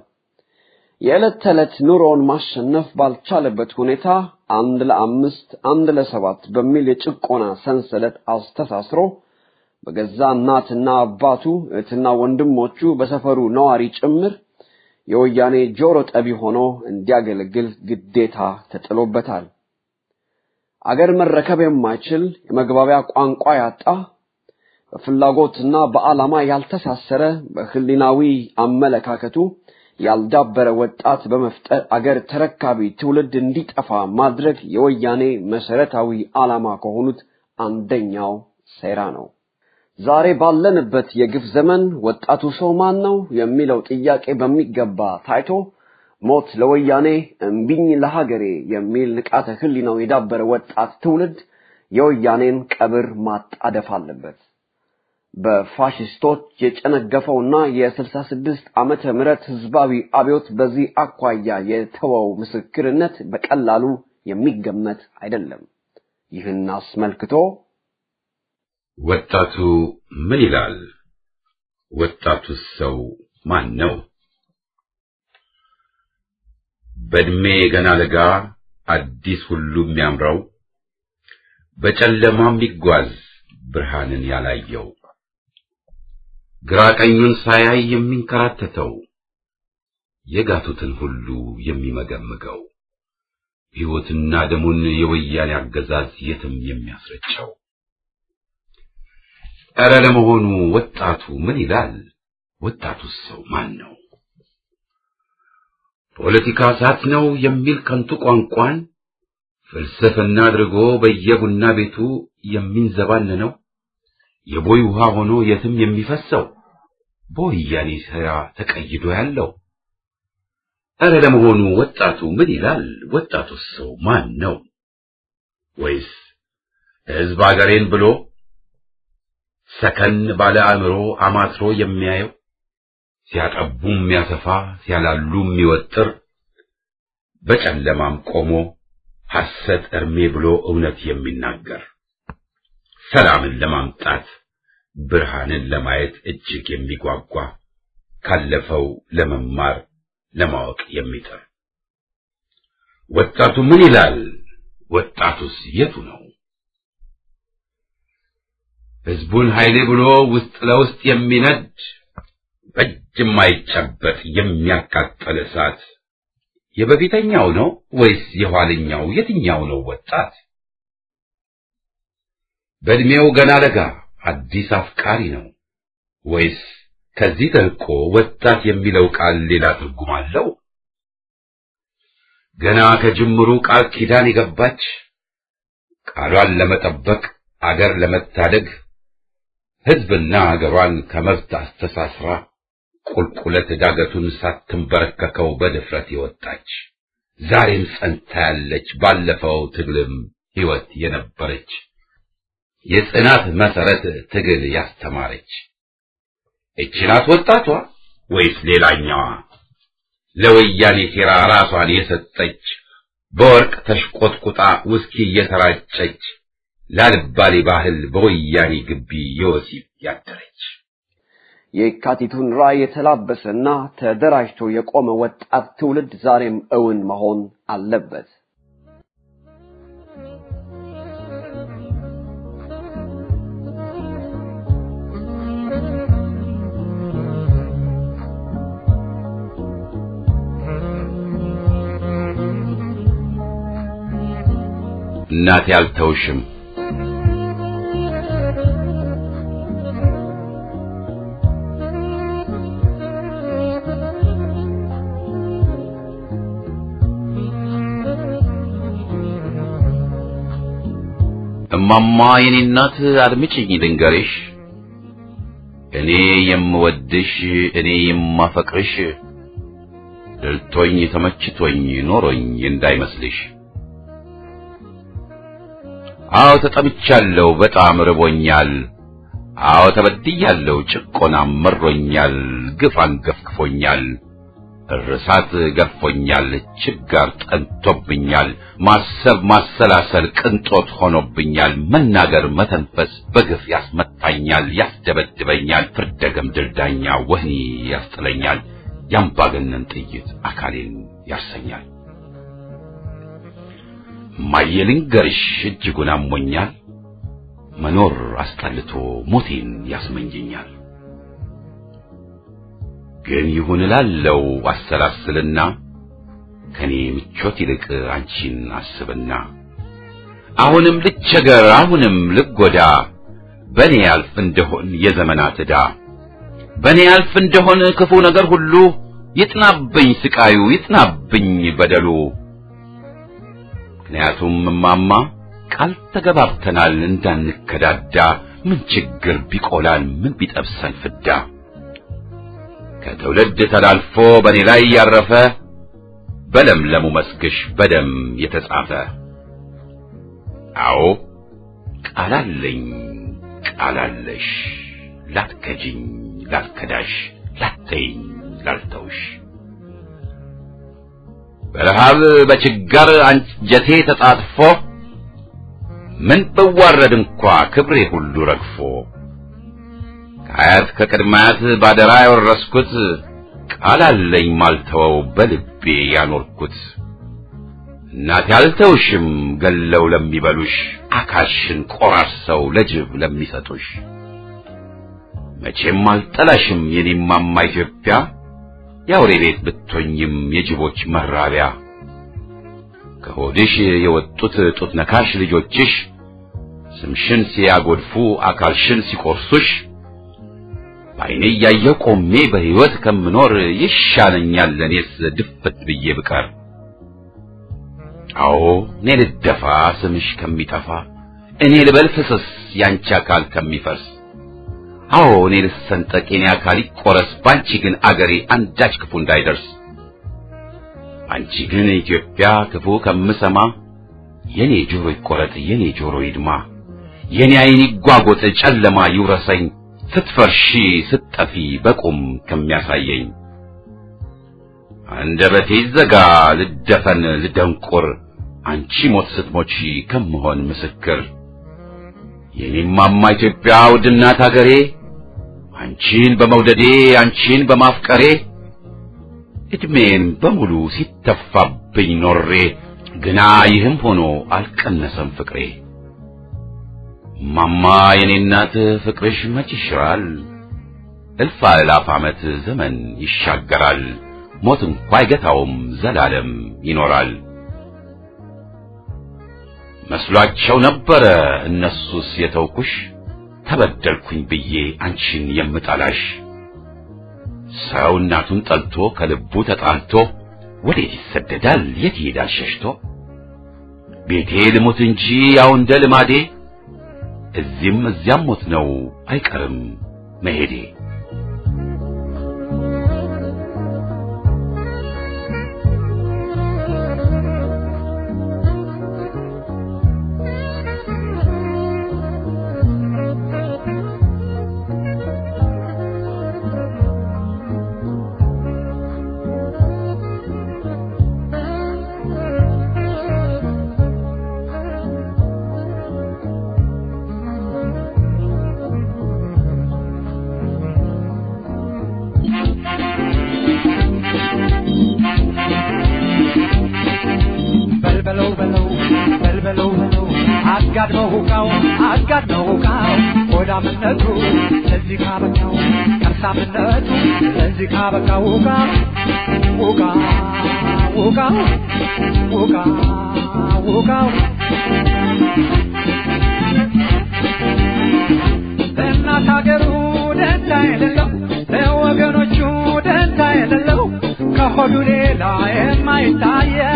የዕለት ተዕለት ኑሮውን ማሸነፍ ባልቻለበት ሁኔታ አንድ ለአምስት አንድ ለሰባት በሚል የጭቆና ሰንሰለት አስተሳስሮ በገዛ እናትና አባቱ እህትና ወንድሞቹ በሰፈሩ ነዋሪ ጭምር የወያኔ ጆሮ ጠቢ ሆኖ እንዲያገለግል ግዴታ ተጥሎበታል። አገር መረከብ የማይችል የመግባቢያ ቋንቋ ያጣ በፍላጎትና በዓላማ ያልተሳሰረ በህሊናዊ አመለካከቱ ያልዳበረ ወጣት በመፍጠር አገር ተረካቢ ትውልድ እንዲጠፋ ማድረግ የወያኔ መሰረታዊ ዓላማ ከሆኑት አንደኛው ሴራ ነው። ዛሬ ባለንበት የግፍ ዘመን ወጣቱ ሰው ማን ነው የሚለው ጥያቄ በሚገባ ታይቶ ሞት ለወያኔ እምቢኝ ለሀገሬ የሚል ንቃተ ህሊናው የዳበረ ወጣት ትውልድ የወያኔን ቀብር ማጣደፍ አለበት። በፋሽስቶች የጨነገፈውና የስልሳ ስድስት ዓመተ ምህረት ህዝባዊ አብዮት በዚህ አኳያ የተወው ምስክርነት በቀላሉ የሚገመት አይደለም። ይህን አስመልክቶ ወጣቱ ምን ይላል? ወጣቱስ ሰው ማን ነው? በእድሜ ገና ለጋ አዲስ ሁሉ የሚያምረው በጨለማ የሚጓዝ ብርሃንን ያላየው ግራ ቀኙን ሳያይ የሚንከራተተው የጋቱትን ሁሉ የሚመገምገው ሕይወትና ደሙን የወያኔ አገዛዝ የትም የሚያስረጨው ኧረ ለመሆኑ ወጣቱ ምን ይላል? ወጣቱስ ሰው ማን ነው? ፖለቲካ እሳት ነው የሚል ከንቱ ቋንቋን ፍልስፍና አድርጎ በየቡና ቤቱ የሚንዘባነነው የቦይ ውሃ ሆኖ የትም የሚፈሰው በወያኔ ሥራ ተቀይዶ ያለው? እረ ለመሆኑ ወጣቱ ምን ይላል? ወጣቱስ ሰው ማን ነው? ወይስ ሕዝብ አገሬን ብሎ ሰከን ባለ አእምሮ አማትሮ የሚያየው ሲያጠቡ የሚያሰፋ ሲያላሉ የሚወጥር በጨለማም ቆሞ ሐሰት እርሜ ብሎ እውነት የሚናገር ሰላምን ለማምጣት ብርሃንን ለማየት እጅግ የሚጓጓ ካለፈው ለመማር ለማወቅ የሚጥር ወጣቱ ምን ይላል? ወጣቱስ የቱ ነው? ሕዝቡን ኃይሌ ብሎ ውስጥ ለውስጥ የሚነድ በእጅ የማይጨበጥ የሚያቃጠል እሳት የበፊተኛው ነው ወይስ የኋለኛው? የትኛው ነው ወጣት? በዕድሜው ገና ለጋ አዲስ አፍቃሪ ነው ወይስ ከዚህ ተልቆ ወጣት የሚለው ቃል ሌላ ትርጉም አለው? ገና ከጅምሩ ቃል ኪዳን የገባች ቃሏን ለመጠበቅ አገር ለመታደግ ሕዝብና አገሯን ከመብት አስተሳስራ ቁልቁለት ዳገቱን ሳትንበረከከው በድፍረት የወጣች ዛሬም ጸንታ ያለች ባለፈው ትግልም ሕይወት የነበረች የጽናት መሰረት ትግል ያስተማረች እቺ ናት ወጣቷ ወይስ ሌላኛዋ ለወያኔ ሴራ ራሷን የሰጠች በወርቅ ተሽቆጥቁጣ ውስኪ እየተራጨች ላልባሌ ባህል በወያኔ ግቢ የወሲብ ያደረች የካቲቱን ራዕይ የተላበሰና ተደራጅቶ የቆመ ወጣት ትውልድ ዛሬም እውን መሆን አለበት። እናቴ አልተውሽም እማማ የኔ እናት አድምጪኝ ልንገርሽ እኔ የምወድሽ እኔ የማፈቅርሽ ድልቶኝ ተመችቶኝ ኖሮኝ እንዳይመስልሽ አዎ ተጠምቻለሁ በጣም ርቦኛል አዎ ተበድያለሁ ጭቆናም መሮኛል ግፍ አንገፍግፎኛል እርሳት ገርፎኛል ችጋር ጠንቶብኛል ማሰብ ማሰላሰል ቅንጦት ሆኖብኛል መናገር መተንፈስ በግፍ ያስመታኛል ያስደበድበኛል ፍርደገም ድልዳኛ ወህኒ ያስጥለኛል ያምባገነን ጥይት አካሌን ያርሰኛል እማዬ ልንገርሽ እጅጉን አሞኛል መኖር አስጠልቶ ሞቴን ያስመኘኛል ግን ይሁን እላለው አሰላስልና ከኔ ምቾት ይልቅ አንቺን አስብና አሁንም ልቸገር አሁንም ልጎዳ በኔ ያልፍ እንደሆን የዘመናት ዕዳ በኔ ያልፍ እንደሆን ክፉ ነገር ሁሉ ይጥናብኝ ስቃዩ ይጥናብኝ በደሉ ምክንያቱም እማማ ቃል ተገባብተናል እንዳንከዳዳ ምን ችግር ቢቆላን ምን ቢጠብሰን ፍዳ ከትውልድ ተላልፎ በእኔ ላይ ያረፈ በለምለሙ መስክሽ በደም የተጻፈ አዎ ቃላለኝ ቃላለሽ ላትከጂኝ ላትከዳሽ ላተይኝ ላልተውሽ በረሃብ በችጋር አንጀቴ ተጣጥፎ ምን ብዋረድ እንኳ ክብሬ ሁሉ ረግፎ ከአያት ከቅድማያት ባደራ ያወረስኩት ቃል አለኝ ማልተወው በልቤ ያኖርኩት እናቴ አልተውሽም ገለው ለሚበሉሽ አካልሽን ቆራርሰው ለጅብ ለሚሰጡሽ መቼም አልጠላሽም የኔማማ ኢትዮጵያ የአውሬ ቤት ብትሆኝም የጅቦች መራቢያ ከሆድሽ የወጡት ጡት ነካሽ ልጆችሽ ስምሽን ሲያጎድፉ አካልሽን ሲቆርሱሽ በዓይኔ እያየሁ ቆሜ በሕይወት ከምኖር ይሻለኛል ለእኔስ ድፍት ብዬ ብቀር። አዎ እኔ ልደፋ ስምሽ ከሚጠፋ እኔ ልበል ፍስስ ያንቺ አካል ከሚፈርስ አዎ እኔ ልሰንጠቅ የኔ አካል ይቆረስ ባንቺ ግን አገሬ አንዳች ክፉ እንዳይደርስ አንቺ ግን ኢትዮጵያ ክፉ ከምሰማ የኔ ጆሮ ይቆረጥ የኔ ጆሮ ይድማ የኔ ዓይን ይጓጎጥ ጨለማ ይውረሰኝ ስትፈርሺ ስትጠፊ በቁም ከሚያሳየኝ አንደበቴ ይዘጋ ልደፈን ልደንቁር አንቺ ሞት ስትሞቺ ከምሆን ምስክር የኔማማ ኢትዮጵያ ውድናት አገሬ አንቺን በመውደዴ አንቺን በማፍቀሬ እድሜን በሙሉ ሲተፋብኝ ኖሬ ግና ይህም ሆኖ አልቀነሰም ፍቅሬ ማማ የኔ እናት ፍቅርሽ መች ይሽራል እልፍ አእላፍ ዓመት ዘመን ይሻገራል ሞት እንኳ አይገታውም ዘላለም ይኖራል መስሏቸው ነበረ እነሱስ የተውኩሽ ተበደልኩኝ ብዬ አንቺን የምጠላሽ ሰው እናቱን ጠልቶ ከልቡ ተጣልቶ ወዴት ይሰደዳል የት ይሄዳል ሸሽቶ ቤቴ ልሞት እንጂ ያው እንደ ልማዴ እዚህም እዚያም ሞት ነው አይቀርም መሄዴ በልበለው በለው በልበለው በለው አጋድመው ሁቃው አጋድመው ሁቃው ሆዳምነቱ ለዚህ ካበቃው ከርሳምነቱ ለዚህ ካበቃው ሁቃ ሁቃ ሁቃ ሁቃ ሁቃው ለእናት ሀገሩ ደንታ የሌለው ለወገኖቹ ደንታ የሌለው ከሆዱ ሌላ የማይታየው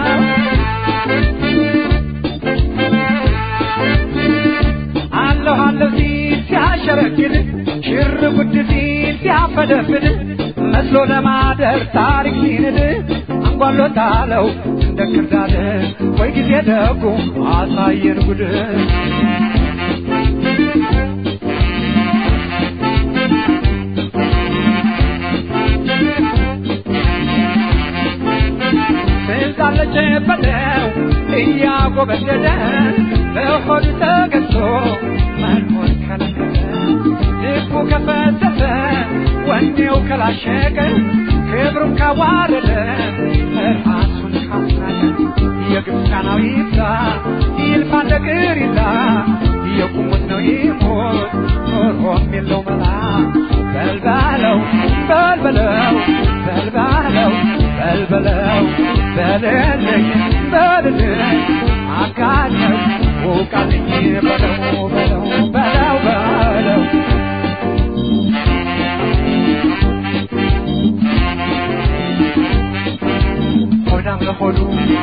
አለሁ አለሁ ሲል ሲያሸረግድ ሽር ጉድ ሲል ሲያፈደፍድ መስሎ ለማደር ታሪክ ሲንድ አንጓሎታለው እንደ ክርዳድ ወይ ጊዜ ደጉ አሳየን ጉድ ትዛለች በለው እያጎበደደ በሆድ ተገዝቶ መኖር ከለከለ ልቡ ከፈተተ ወኔው ከላሸቀ ክብሩን ካዋረደ ራሱን ካሳለ የግብፃናው ይብዛ ይልፋ እንደ ቅሪላ የቁሙት ነው ይሞት ኖሮም የለው መላ በልባለው በልበለው በልባለው በልበለው በልልኝ በልልኝ አጋኘው ውቃልኝ በለው በለው በለው በለው ሆዳም ለሆዱ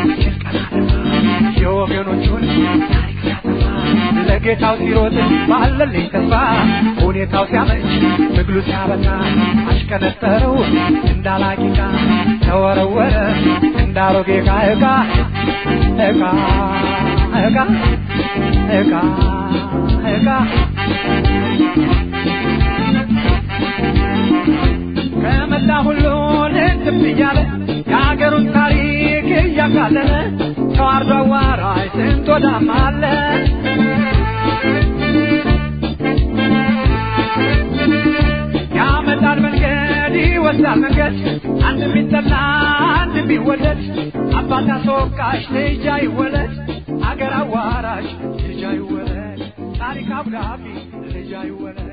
የወገኖቹን ታሪክ ሲያጠፋ ለጌታው ሲሮጥ ባለልኝ ተስፋ ሁኔታው ሲያመች ትግሉ ሲያበቃ አሽከነጠረው እንዳላቂቃ ተወረወረ እንዳሮጌ ዕቃ ዕቃ ዕቃ ዕቃ ዕቃ ዕቃ ከመላ ሁሉ ልትብ እያለ የሀገሩን ታሪክ እያቃለለ ተዋርዶ አዋራጅ ስንት ወዳም አለ ያመጣል መንገድ ይወስዳል መንገድ አንድ ቢጠላ አንድ ቢወደድ አባት አስወቃሽ ልጅ አይወለድ አገር አዋራሽ ልጅ አይወለድ ታሪክ አብዳቢ ልጅ አይወለድ